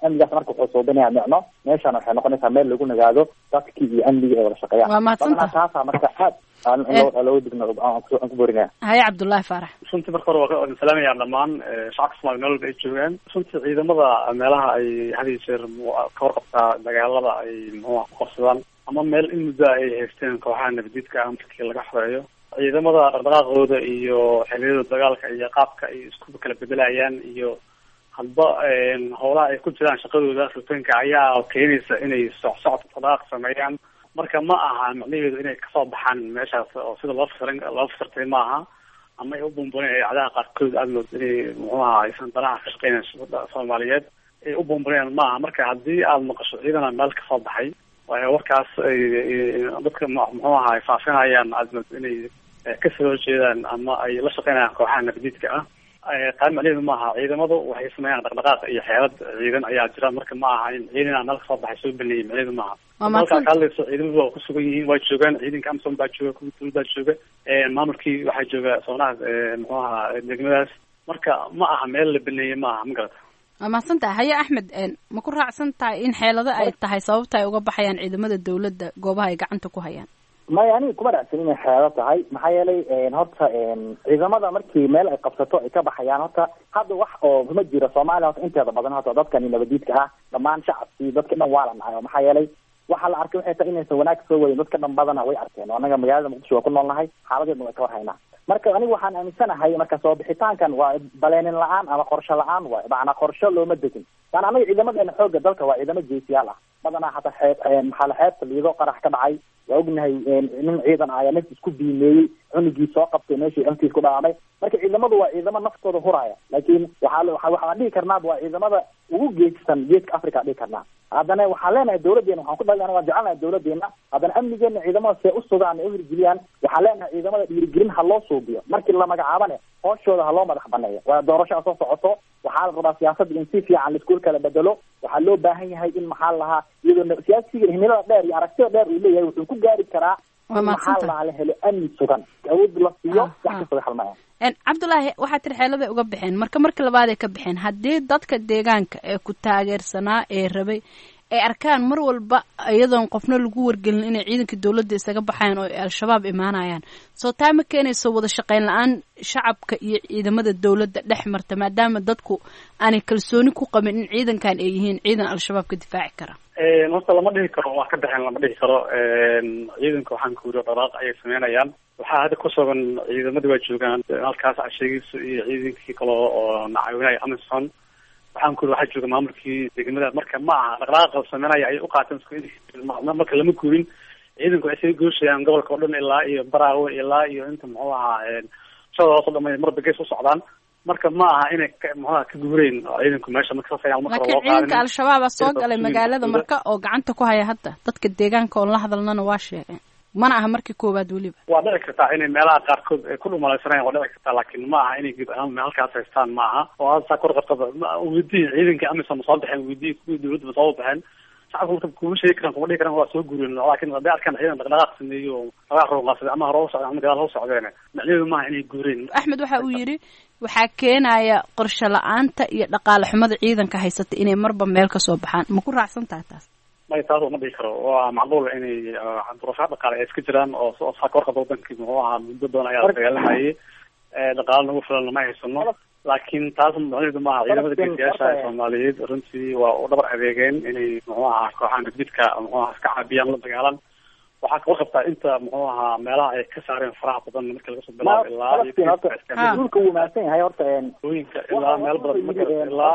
N: amnigaas marka wuxuu suubinaya micno meeshana waxay noqonaysaa meel lagu nagaado dadkii iyo amnigii ay wada shaqeeyaan
A: Waa mahadsantahay.
N: Badanaa taasaa marka aad aan in loo- looga digno aan ku aan ku borinaya
A: haye cabdullaahi faarax
O: runtii marka hore waa salaamaya dhammaan eh, shacabka soomaaliya meel walba ay joogaan runtii ciidamada meelaha ay had iyo jeer mu- ka warqabtaa dagaalada ay muxuuha ku qabsadaan ama meel in muddo ay haysteen kooxaha nabadiidka ah markii laga xoreeyo ciidamada dhaqdhaqaaqooda iyo xiliyada dagaalka iyo qaabka ay isku kala bedelayaan iyo hadba een, howlaha ay ku jiraan shaqadooda rutaanka ayaa keenaysa inay socsocod dhaqdhaqaaq sameeyaan marka ma aha macnaheedu inay kasoo baxaan meeshaas oo sida loo fasirin loo fasirtay ma aha ama ay u buunbuuneen idaacadaha qaarkood aada mood inay muxuu aha aysan danaha ka shaqeynayn shubada soomaaliyeed ay u buunbuuneen ma aha marka haddii aada maqasho ciidana meel kasoo baxay waayo warkaas ay ay- dadka mu- muxuu aha ay faafinayaan aada mood inay eh, kasoo horjeedaan ama ay la shaqeynayaan kooxaha nabadiidka ah Eh, taa macnaheedu maaha ciidamadu waxay sameeyaan dhaqdhaqaaq iyo xeelad ciidan ayaa jira marka ma aha in ciidan meel kasoo baxay soo baneeyay macnaheedu maaha
A: Waa
O: halkaa
A: mahadsan-
O: ka hadlayso ciidamadu waa kusugan yihiin waa joogaan ciidanka amsom baa jooga kuwa dowlad baa jooga Eh, maamulkii waxaa jooga soonaha eh, muxuu ahaa degmadaas marka ma aha meel la baneeyey ma aha ma garata
A: waa mahadsantahay haye axmed een, ma ku raacsan tahay in xeelado ay tahay sababta ay uga baxayaan ciidamada dowladda goobaha ay gacanta ku hayaan
N: maya aniga kuma raacsan inay xeelo tahay maxaa yeelay een, horta een, ciidamada markii meel ay qabsato ay ka baxayaan horta hadda wax oo kuma jiro soomaaliya horta inteeda badan horta dadkani nabadiidka ah dhammaan shacabkii dadka dhan waa la nacay oo maxaa yeelay waxaa la arkay waxay tahay inaysan wanaag soo wayin dadka dhan badana way arkeen oo anaga magaalada muqdisho waa ku noolnahay xaaladeedna way ka war haynaa marka anigu waxaan aaminsanahay marka soo bixitaankan waa baleenin la-aan ama qorshe la-aan waay macnaa qorshe looma degin yani anaga ciidamadeena xooga dalka waa ciidamo geesiyaal ah badanaa hataa xeeb een, maxaa la xeebta liido qarax ka dhacay waa ognahay een, nin ciidan ah ayaa naftiis ku biimeeyey cunugii soo qabtay meeshii cuntiis ku dhaamay marka ciidamadu waa ciidamo naftooda huraya laakiin waxaa la- waxaa waxaan dhihi karnaa waa ciidamada ugu geesisan geeska africa dhihi karnaa haddana waxaan leenahay dowladeena waxaan ku dhalin waan jecelnahay dowladeena haddana amnigeena ciidamada see u sugaan ee u hirgeliyaan waxaan leenahay ciidamada dhiirigelin ha loo suubiyo markii la magacaabane hooshooda ha loo madax baneeyo waa doorasho soo socoto waxaa la rabaa siyaasadda in si fiican laisku kala bedelo waxaa loo baahan yahay in maxaa la lahaa iyadoo na- siyaasiga himilada dheer iyo aragtida dheer uu leeyahay wuxuu ku gaari karaa
A: Waa
N: in maxaa la
A: mahadsantahay.
N: lahaa la helo amni sugan awood la siiyo wax kasta way xalmayaan
A: Een, cabdulaahi waxaa tiri xeeladay uga baxeen marka marka labaad ay ka baxeen haddii dadka deegaanka ee ku taageersanaa ee rabay ay arkaan mar walba iyadoon qofna lagu wargelin inay ciidanka dowladda isaga baxayan oo ay al-shabaab imaanayaan soo taa ma keenayso wada shaqayn la-aan shacabka iyo ciidamada dowladda dhex marta maadaama dadku aanay kalsooni ku qabin in ciidankan ay yihiin ciidan al-shabaab ka difaaci kara
O: Een, horta lama dhihi karo waa ka baxeen lama dhihi karo Een, ciidanka waxaan ku yiri dhaqaaq ayay sameynayaan waxaa hadda ku sugan ciidamadii waa joogaan halkaas casheegiisu iyo ciidankii kale oo nacaawinaya amison waxaan ku yiri waxaa jooga maamulkii degmada marka ma aha dhaqdhaqaaqa sameynaya ay u qaateen isku in- ma- marka lama guurin ciidanku waxay sii gooshayaan gobolka oo dhan ilaa iyo baraawe ilaa iyo inta muxuu ahaa een, shada hoos oo dhamay marba gees u socdaan marka ma aha inay ka- muxuu ahaa ka guureen ciidanku meesha marka saas ayaan marka
A: laakiin
O: loo qaadin
A: ciidanka al-shabaab aa soo
O: Ciidanka
A: galay
O: kusugan
A: magaalada
O: dowladda.
A: marka oo gacanta ku haya hadda dadka deegaanka oon la hadalnana waa sheegeen mana aha markii koowaad weliba
O: waa dhici kartaa inay meelaha qaarkood ay ku dhumalaysanayaan waa dhici kartaa laakiin ma aha inay guud ahaan halkaas haystaan ma aha oo hadda saa kor qabtada weydiin ciidankii amisom ma soo baxeen weydiin kuwii dowladda ma soo baxeen shacabka marka kuma sheegi karaan kuma dhihi karaan waa soo guureen laakiin hadday arkaan ciidan dhaqdhaqaaq sameeyo oo dhaqaaq roonqaasada ama hore u socdeen ama gadaal u socdeen macnaheedu maaha inay guureen
A: axmed waxa uu yidhi waxaa keenaya qorshe la-aanta iyo dhaqaale xumada ciidanka haysata inay marba meel ka soo baxaan ma ku raacsan tahay taas
O: may taas uma dhihi karo waa macluul inay ah, duruufaha dhaqaale ay iska jiraan oo oo saa kor qabta wadankii muxuu ahaa muddo badan ayaa la dagaalamayay Eh, dhaqaale nagu filan lama haysano laakiin taas macnaheedu maaha ciidamada geesiyaasha ee soomaaliyeed runtii waa u dhabar adeegeen inay muxuu ahaa kooxaha nabdidka muxuu ahaa iska caabiyaan la dagaalan waxaa kawar qabtaa inta muxuu ahaa meelaha ay ka saareen faraha badan marka laga soo bilaabo ilaa iyo
N: Falastiin horta
O: Kiiska
N: dhulka wuu mahadsan yahay horta een
O: Hooyinka ilaa meel badan marka ilaa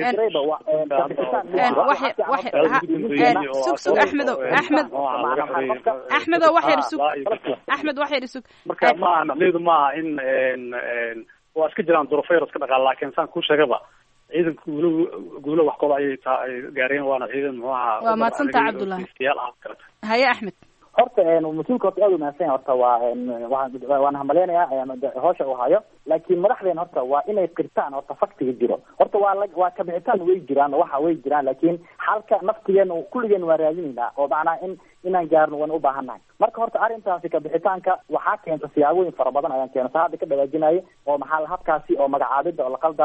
O: iyo
A: sug sug axmedow axmed axmedow wax yar sug axmed wax yar sug
O: marka ma aha macnaheedu ma aha in een, een, waa iska jiraan duruufo yar iska dhaqaal laakiin saan kuu sheegaba ciidanka guulo guulo wax kooda ayay taa ay gaareen waana ciidan muxuu ahaa
A: Waa mahadsantahay, Cabdullaahi.
O: geesiyaal ah kaleta
A: haye axmed
N: horta een mas-uulka horta aad u mahadsan yahay horta waa een waan waan hambaleynayaa een de- hawsha uu hayo laakiin madaxdeena horta waa inay qirtaan horta faktiga jiro horta waa la waa kabixitaan way jiraan oo waxa way jiraan laakiin xalka naftigeena kulligeen waa raadinaynaa oo macnaa in inaan gaarno waan u baahannahay marka horta arrintaasi kabixitaanka waxaa keenta siyaabooyin fara badan ayaan keena saa hadda ka dhawaajinayo oo maxaa la- habkaasi oo magacaabida oo la qaldayo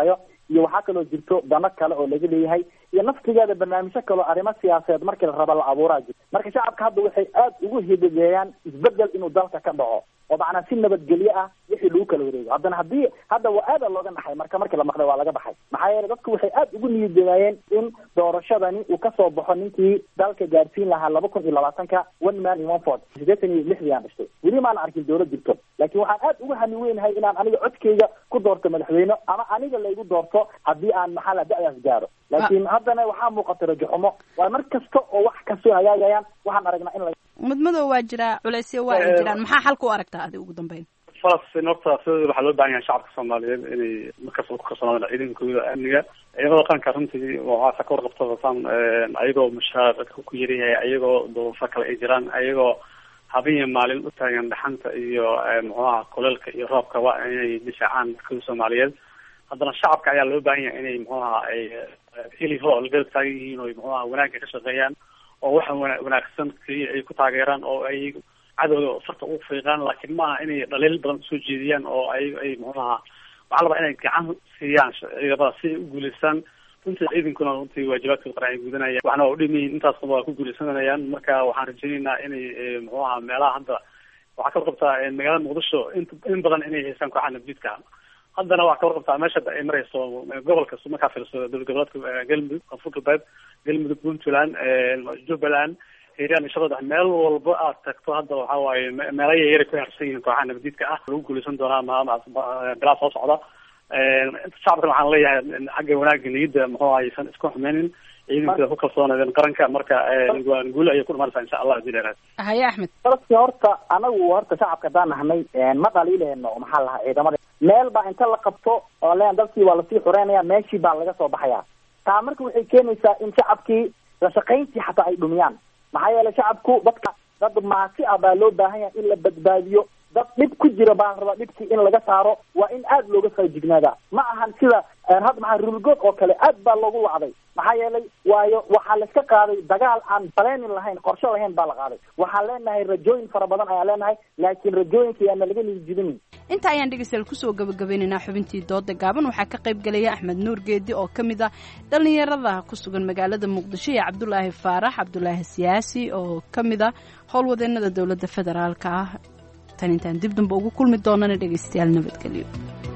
N: iyo waxaa kaloo jirto dano kale oo laga leeyahay iyo naftigeeda barnaamijyo kaleo arrimo siyaasadeed markii la raba la abuuraa jirto marka shacabka hadda waxay aad ugu hidigeeyaan isbedel inuu dalka ka dhaco oo macnaa si nabadgelyo ah wixii lagu kala wareego haddana haddii hadda waa aada looga naxay marka markii la maqlay waa laga baxay maxaa yeele dadku waxay aad ugu niyaddegaayeen in doorashadani uu kasoo baxo ninkii dalka gaadhsiin lahaa laba kun iyo labaatanka one man in one fort siddeetan iyo lixdii aan dhashtay weli maana arkin dowlad jirto laakiin waxaan aad ugu hami weynahay inaan aniga codkeyga ku doorto madaxweyne ama aniga laygu doorto haddii aan maxaa la da-daas gaaro laakiin haddana waxaa muuqata rajaxumo waa mar kasta oo wax kastoo hagaagayaan waxaan aragnaa in la
A: madmadow waa jiraa culeysyo waa ay jiraan maxaa xalka u aragtaa adi ugu dambeyn
O: falastiin horta sidooda waxaa loo baahan yahay shacabka soomaaliyeed inay markasta ku kalsoonaadaan ciidankooda amniga ciidamada qaranka runtii waxaasa ka warqabtasan ayagoo mushaarka ku yaryahay ayagoo duruufo kale ay jiraan ayagoo habeen iyo maalin u taagan dhaxanta iyo muxuaha kuleelka iyo roobka waa inay difaacaan dadkooda soomaaliyeed haddana shacabka ayaa loo baahan yahay inay muxuaha ay heli ho la garab taagan yihiin oo muxuaha wanaagga ka shaqeeyaan oo waxa wana wanaagsan keliya ay ku taageeraan oo ay cadowga farta ugu fiiqaan laakiin maaha inay dhaliil badan usoo jeediyaan oo ay ay muxuaha waxaa labaa inay gacan siiyaan ciidamada si ay u guuleystaan runtii ciidankuna runtii waajibaadkooda qaran ay gudanayaan waxna waa udhimayihin intaasna waa ku guuleysanayaan marka waxaan rajaynaynaa inay muxuaha meelaha hadda waxaa ka warqabtaa magaalada muqdisho in in badan inay haystaan kooxaha nabdiidka haddana waxaa ka warqabtaa meesha ay marayso gobolka markaa fiirso dowlad goboleedka galmudug koonfur galbeed galmudug puntland jubbaland hiiraan iyo shabeellaha meel walba aad tagto hadda waxa waaye meelo yaryara ku harsan yihiin kooxaha nabadiidka ah lagu guuleysan doonaa ma bilaa soo socda shacabkan waxaan leeyahay xagga wanaagga niyadda muxuu aysan isku xumeynin ciidankooda ku kalsoonaadeen qaranka marka guul ayay ku dhumanaysaa insha allah hadii dheeraad
A: haye axmed
N: falaski horta anagu horta shacabka haddaan nahnay ma dhaliileyno maxaa lahaa ciidamada meel baa inta la qabto oo leen dalkii waa lasii xureynaya meeshii baa laga soo baxaya taa marka waxay keenaysaa in shacabkii la shaqayntii xataa ay dhumiyaan maxaa yeelay shacabku dadka dad maasi ah baa loo baahan yahay in la badbaadiyo dad dhib ku jira baa rabaa dhibkii in laga saaro waa in aad looga faajignaadaa ma ahan sida hadda maxaa rulgood oo kale aad baa loogu wacday maxaa yeelay waayo waxaa layska qaaday dagaal aan baleenin lahayn qorshe lahayn baa la qaaday waxaan leenahay rajooyin fara badan ayaan leenahay laakiin rajooyinka yaana laga niyijibinin
A: inta ayaan dhegeystayaal kusoo gabagabeynaynaa xubintii dooda gaaban waxaa ka qayb gelaya axmed nuur geedi oo ka mid ah dhallinyarada ku sugan magaalada muqdisho iyo cabdulaahi faarax cabdulaahi siyaasi oo ka mid ah howlwadeenada dowladda federaalka ah tan intaan dib damba ugu kulmi doonana dhegeystayaal nabadgelyo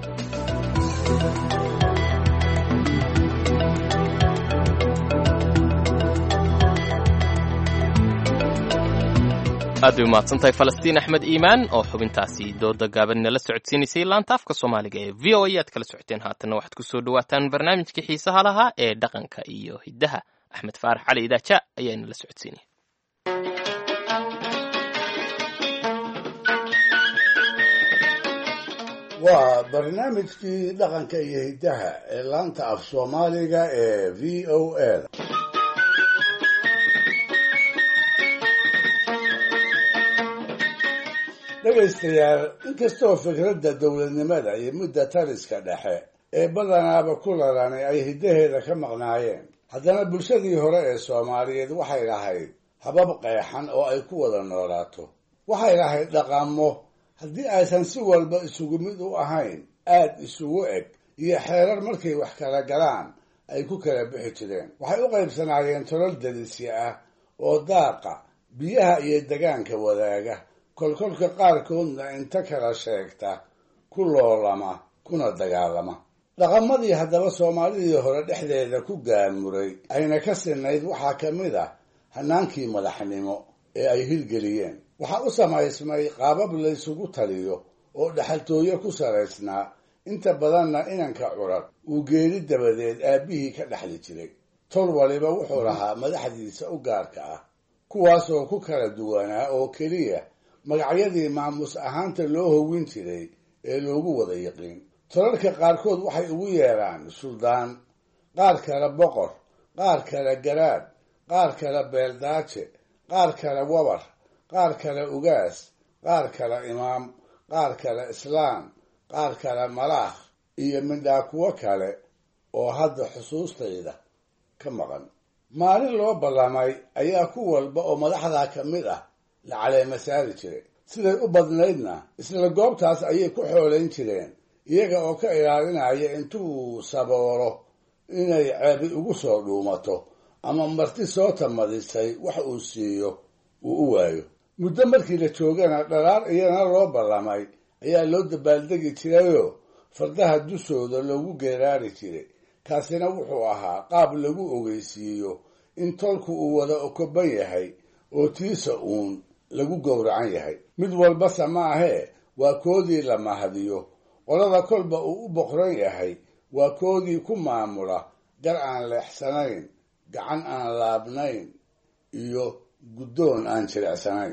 B: aad bay umahadsantahay falastiin axmed iimaan oo xubintaasi dooda gaaban nala socodsiinaysay laanta afka soomaaliga ee v o a aad kala socoteen haatanna waxaad ku soo dhawaataan barnaamijkii xiisaha lahaa ee dhaqanka iyo hiddaha axmed faarax cali idaaja ayaa inala socodsiinaya
D: waa barnaamijkii dhaqanka iyo hiddaha ee laanta af soomaaliga ee v o a dhegaystayaal inkastoo fikradda dowladnimada iyo mudda taliska dhexe ee badanaaba ku lalanay ay hiddaheeda ka maqnaayeen haddana bulshadii hore ee soomaaliyeed waxay lahayd habab qeexan oo ay ku wada noolaato waxay lahayd dhaqamo haddii aysan si walba isugu mid u ahayn aad isugu eg iyo xeerar markay wax kala galaan ay ku kala bixi jireen waxay u qaybsanaayeen tolol dalisya ah oo daaqa biyaha iyo degaanka wadaaga kolkolka qaarkoodna inta kala sheegta ku loolama kuna dagaalama dhaqamadii haddaba soomaalidii hore dhexdeeda ku gaamuray ayna ka sinayd waxaa ka mid ah hanaankii madaxnimo ee ay hirgeliyeen waxaa u samaysmay qaabab laysugu taliyo oo dhexaltooyo ku salaysnaa inta badanna inanka curad uu geeri dabadeed aabbihii ka dhexli jiray tol waliba wuxuu lahaa madaxdiisa u gaarka ah kuwaasoo ku kala duwanaa oo keliya magacyadii maamuus ahaanta loo howin jiray ee loogu wada yiqiin tolalka qaarkood waxay ugu yeedhaan suldaan qaar kale boqor qaar kale garaad qaar kale beeldaaje qaar kale wabar qaar kale ugaas qaar kale imaam qaar kale islaam qaar kale malaakh iyo midhaa kuwo kale oo hadda xusuustayda ka maqan maalin loo ballamay ayaa ku walba oo madaxdaa ka mid ah la caleema saari jiray siday u badnaydna isla goobtaas ayay ku xoolayn jireen iyaga oo ka ilaalinaya intuu saboolo inay ceebi ugu soo dhuumato ama marti soo tamadisay wax uu siiyo uu u waayo muddo markii la joogana dhalaar iyana loo ballamay ayaa loo dabaaldegi jirayoo fardaha dushooda loogu geeraari jiray kaasina wuxuu ahaa qaab lagu ogeysiiyo in tolku uu wada okoban yahay oo tiisa uun lagu gowracan yahay mid walbase ma ahee waa koodii la mahadiyo qolada kolba uu u boqran yahay waa koodii ku maamula gar aan leexsanayn gacan aan laabnayn iyo guddoon aan jilicsanayn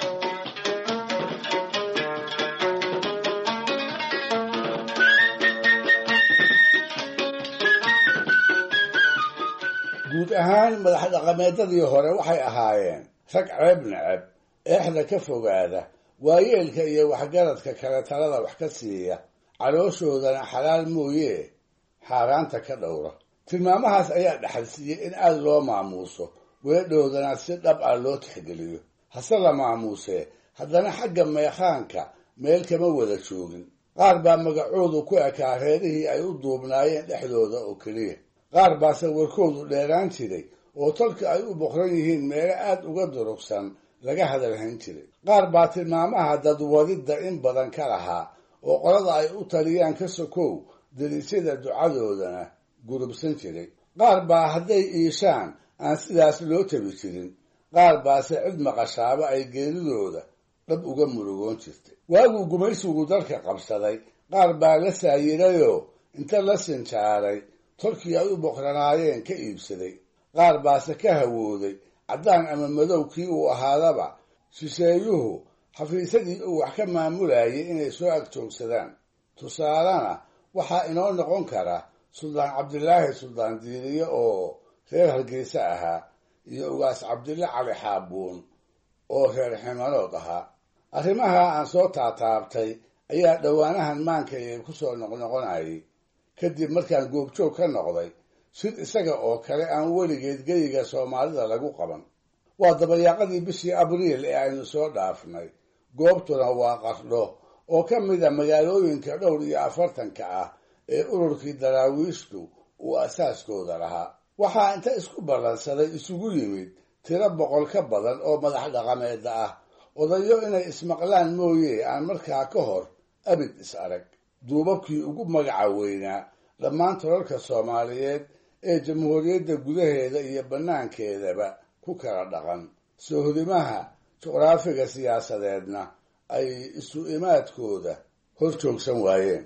D: guud ahaan madax dhaqameedadii hore waxay ahaayeen rag ceeb neceb eexda ka fogaada waayeelka iyo waxgaradka kale talada wax ka siiya calooshoodana xalaal mooyee xaaraanta ka dhowra tilmaamahaas ayaa dhexalsiiyey in aada loo maamuuso weedhoodana si dhab ah loo tixgeliyo hase la maamuusee haddana xagga meekhaanka meel kama wada joogin qaar baa magacoodu ku ekaa reerihii ay u duubnaayeen dhexdooda oo keliya qaar baase warkoodu dheeraan jiray oo tolka ay u boqran yihiin meelo aada uga durugsan laga hadalhayn jiray qaar baa tilmaamaha dadwadidda in badan ka lahaa oo qolada ay u taliyaan ka sokow delisyada ducadoodana gurubsan jiray qaar baa hadday iishaan aan sidaas loo tabi jirin qaar baase cid maqashaaba ay geeridooda dhab uga murugoon jirtay waaguu gumaysigu dalka qabsaday qaar baa la saayirayoo inta la sinjaaray tolkii ay u boqranaayeen ka iibsaday qaar baase ka hawooday caddaan ama madow kii uu ahaadaba shisheeyuhu xafiisadii uu wax ka maamulayay inay soo agjoogsadaan tusaalena waxaa inoo noqon kara suldaan cabdilaahi suldaan diiriye oo reer hargeysa ahaa iyo ugaas cabdille cali xaabuun oo reer ximanood ahaa arrimaha aan soo taataabtay ayaa dhowaanahan maankayga ku soo noqnoqonayay kadib markaan goobjoog ka noqday sid isaga oo kale aan weligeed geyiga soomaalida lagu qaban waa dabayaaqadii bishii abriil ee aynu soo dhaafnay goobtuna waa qardho oo ka mid a magaalooyinka dhowr iyo afartanka ah ee ururkii daraawiishtu uu asaaskooda lahaa waxaa inta isku ballansaday isugu yimid tiro boqol ka badan oo madax dhaqameeda ah odayo inay ismaqlaan mooye aan markaa ka hor abid is arag duubabkii ugu magaca weynaa dhammaan tolalka soomaaliyeed ee jamhuuriyadda gudaheeda iyo bannaankeedaba ku kala dhaqan soohodimaha juqraafiga siyaasadeedna ay isu imaadkooda hor joogsan waayeen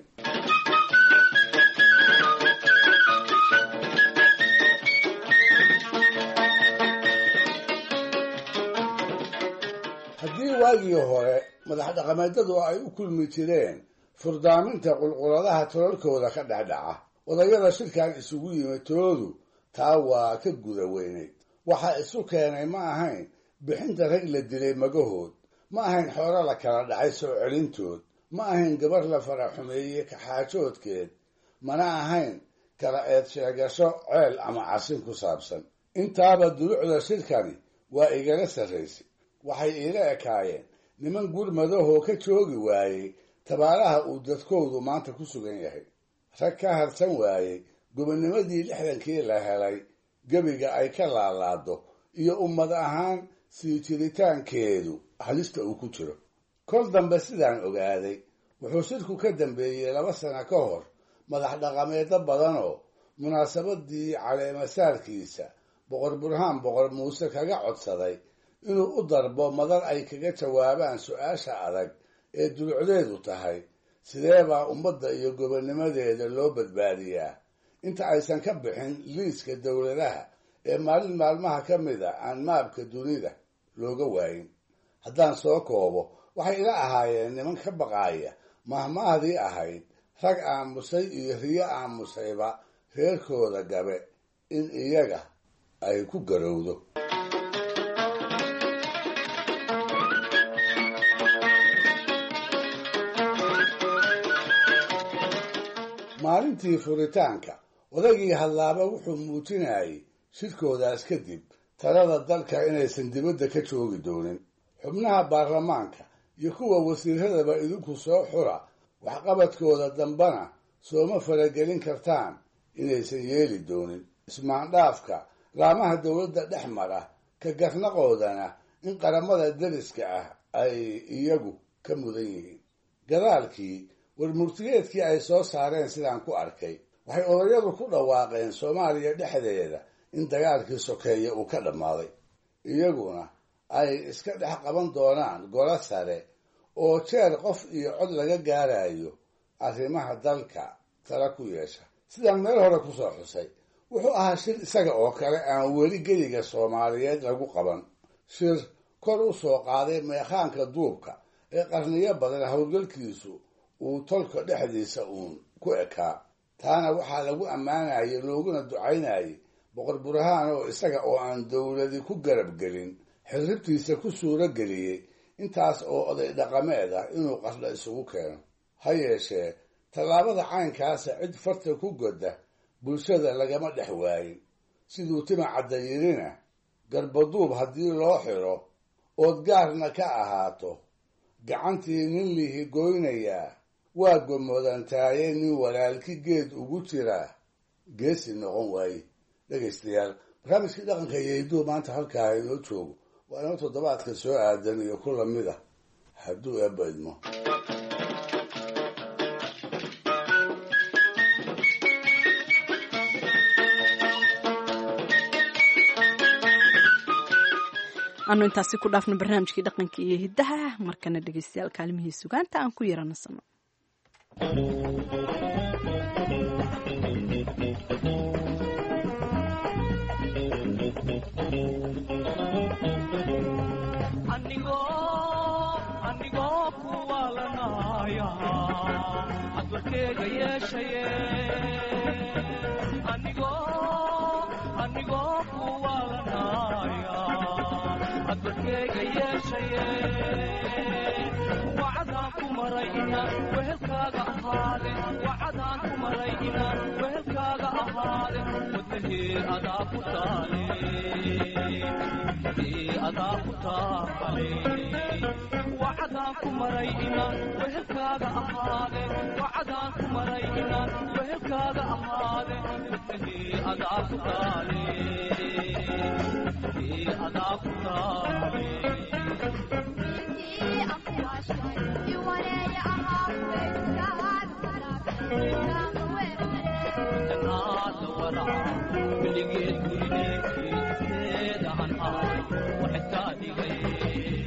D: haddii waagii hore madax dhaqameedadu ay u kulmi jireen furdaaminta qulquladaha tolalkooda ka dhexdhaca odayada shirkan isugu yimid toodu taa waa ka guda weynayd waxa isu keenay ma ahayn bixinta rag la dilay magahood ma ahayn xoolo la kala dhacay soo celintood ma ahayn gabar la fara xumeeyey kaxaajoodkeed mana ahayn kala eed sheegasho ceel ama casin ku saabsan intaaba dulucda shirkani waa igala sarraysay waxay iila ekaayeen niman gurmadahoo ka joogi waayey tabaaraha uu dadkoodu maanta ku sugan yahay rag ka harsan waayey gobonnimadii lixdankii la helay gebiga ay ka laalaado iyo ummad ahaan sii jiritaankeedu halista uu ku jiro kol dambe sidaan ogaaday wuxuu shirku ka dambeeyey laba sano ka hor madax dhaqameedo badanoo munaasabadii caleemasaarkiisa boqor burhaan boqor muuse kaga codsaday inuu u darbo madar ay kaga jawaabaan su-aasha adag ee dulucdeedu tahay sidee baa ummadda iyo gobonnimadeeda loo badbaadiyaa inta aysan ka bixin liiska dowladaha ee maalin maalmaha ka mid a aan maabka dunida looga waayin haddaan soo koobo waxay ila ahaayeen niman ka baqaaya mahmaahdii ahayd rag aamusay iyo riyo aamusayba reerkooda gabe in iyaga ay ku garowdo maalintii furitaanka odaygii hadlaaba wuxuu muujinayay shirkoodaas kadib talada dalka inaysan dibadda ka joogi doonin xubnaha baarlamaanka iyo kuwa wasiiradaba idinku soo xura waxqabadkooda dambana sooma faragelin kartaan inaysan yeeli doonin ismaandhaafka laamaha dowladda dhex mara ka garnaqoodana in qaramada dariska ah ay iyagu ka mudan yihiin gadaalkii warmurtigeedkii ay soo saareen sidaan ku arkay waxay odayadu ku dhawaaqeen soomaaliya dhexdeeda in dagaalkii sokeeye uu ka dhammaaday iyaguna ay iska dhex qaban doonaan golo sare oo jeer qof iyo cod laga gaarayo arrimaha dalka tala ku yeesha sidaan meel hore kusoo xusay wuxuu ahaa shir isaga oo kale aan weli geliga soomaaliyeed lagu qaban shir kor u soo qaaday meekhaanka duubka ee qarniyo badan howlgalkiisu uu tolka dhexdiisa uun ku ekaa taana waxaa lagu ammaanayay looguna ducaynayay boqor burhaan oo isaga oo aan dowladi ku garab gelin xirribtiisa ku suuro geliyey intaas oo oday dhaqameed ah inuu qardha isugu keeno ha yeeshee tallaabada caynkaasa cid farta ku godda bulshada lagama dhex waayin siduu tima cadda yidhina garbaduub haddii loo xiro ood gaarna ka ahaato gacantii nin lihi goynayaa waa gomodantaaye nin walaalki geed ugu jiraa geesi noqon waaye dhegaystayaal barnaamijkii dhaqanka iyo hidduu maanta halkaa inoo joogo waa inoo toddobaadka soo aadan iyo ku lamid ah hadduu eebba idmo
A: anu intaasi ku dhaafno barnaamijkii dhaqanka iyo hiddaha markana dhegaystayaal kaalimihii sugaanta aan ku yaranasano
P: anigoo kuwaalanaya adwarkeega yeeshaye anigoo kuwaalanaya adwarkeega yeeshaye wacadaan ku maray inaan wehelkaaga ahaade wacadaan ku maray inaan wehelkaaga ahaade wadnahee adaa ku taale adaa ku taale wacadaan ku maray inaan wehelkaaga ahaade wacadaan ku maray inaan wehelkaaga ahaade wadnahee adaa ku taale adaa ku taale weligeed gurigeedkeeda aan ahay waxay kaa dhigay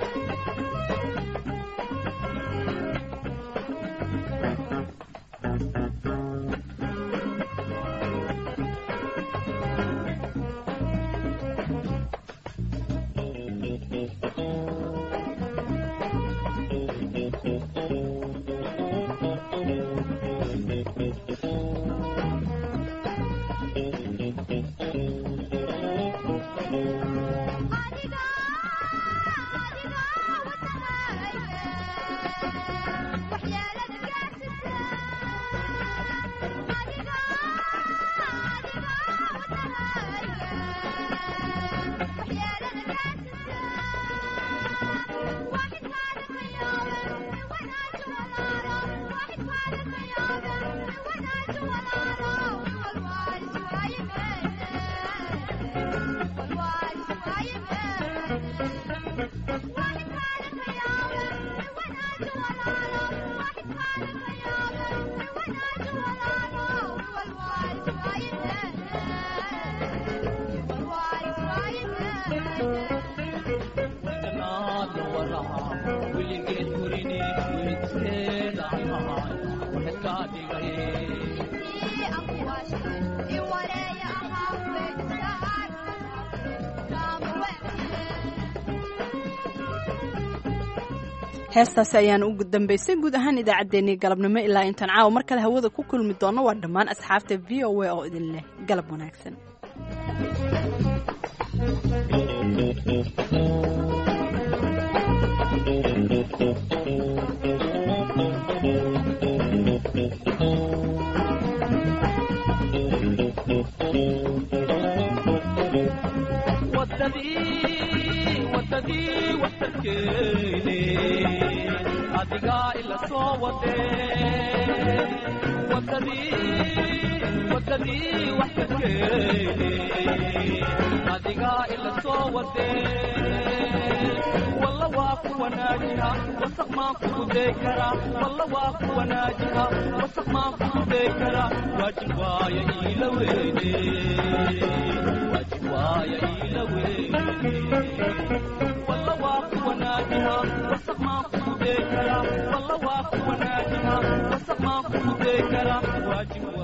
P: weligeed gurini weydkeeda aan ahay waxay kaa dhigay
A: heestaasi ayaan ugu dambaysay guud ahaan idaacaddeenii galabnimo ilaa intaan caawa mar kale hawada ku kulmi doonno waa dhammaan asxaabta v o a oo idin leh galab wanaagsan
P: wadadii waxtarkeene adigaa ila soo wadee wadadii wadadii waxtarkeene adigaa ila soo wadee walla waa ku wanaajiha wasaq maan kugu day karaa walla waa ku wanaajiha wasaq maan kugu day karaa waajib waaya iila weyne waajib waaya iila weyne walla waa ku wanaajiha wasaq maan kugu day karaa walla waa ku wanaajiha wasaq maan kugu day karaa waajib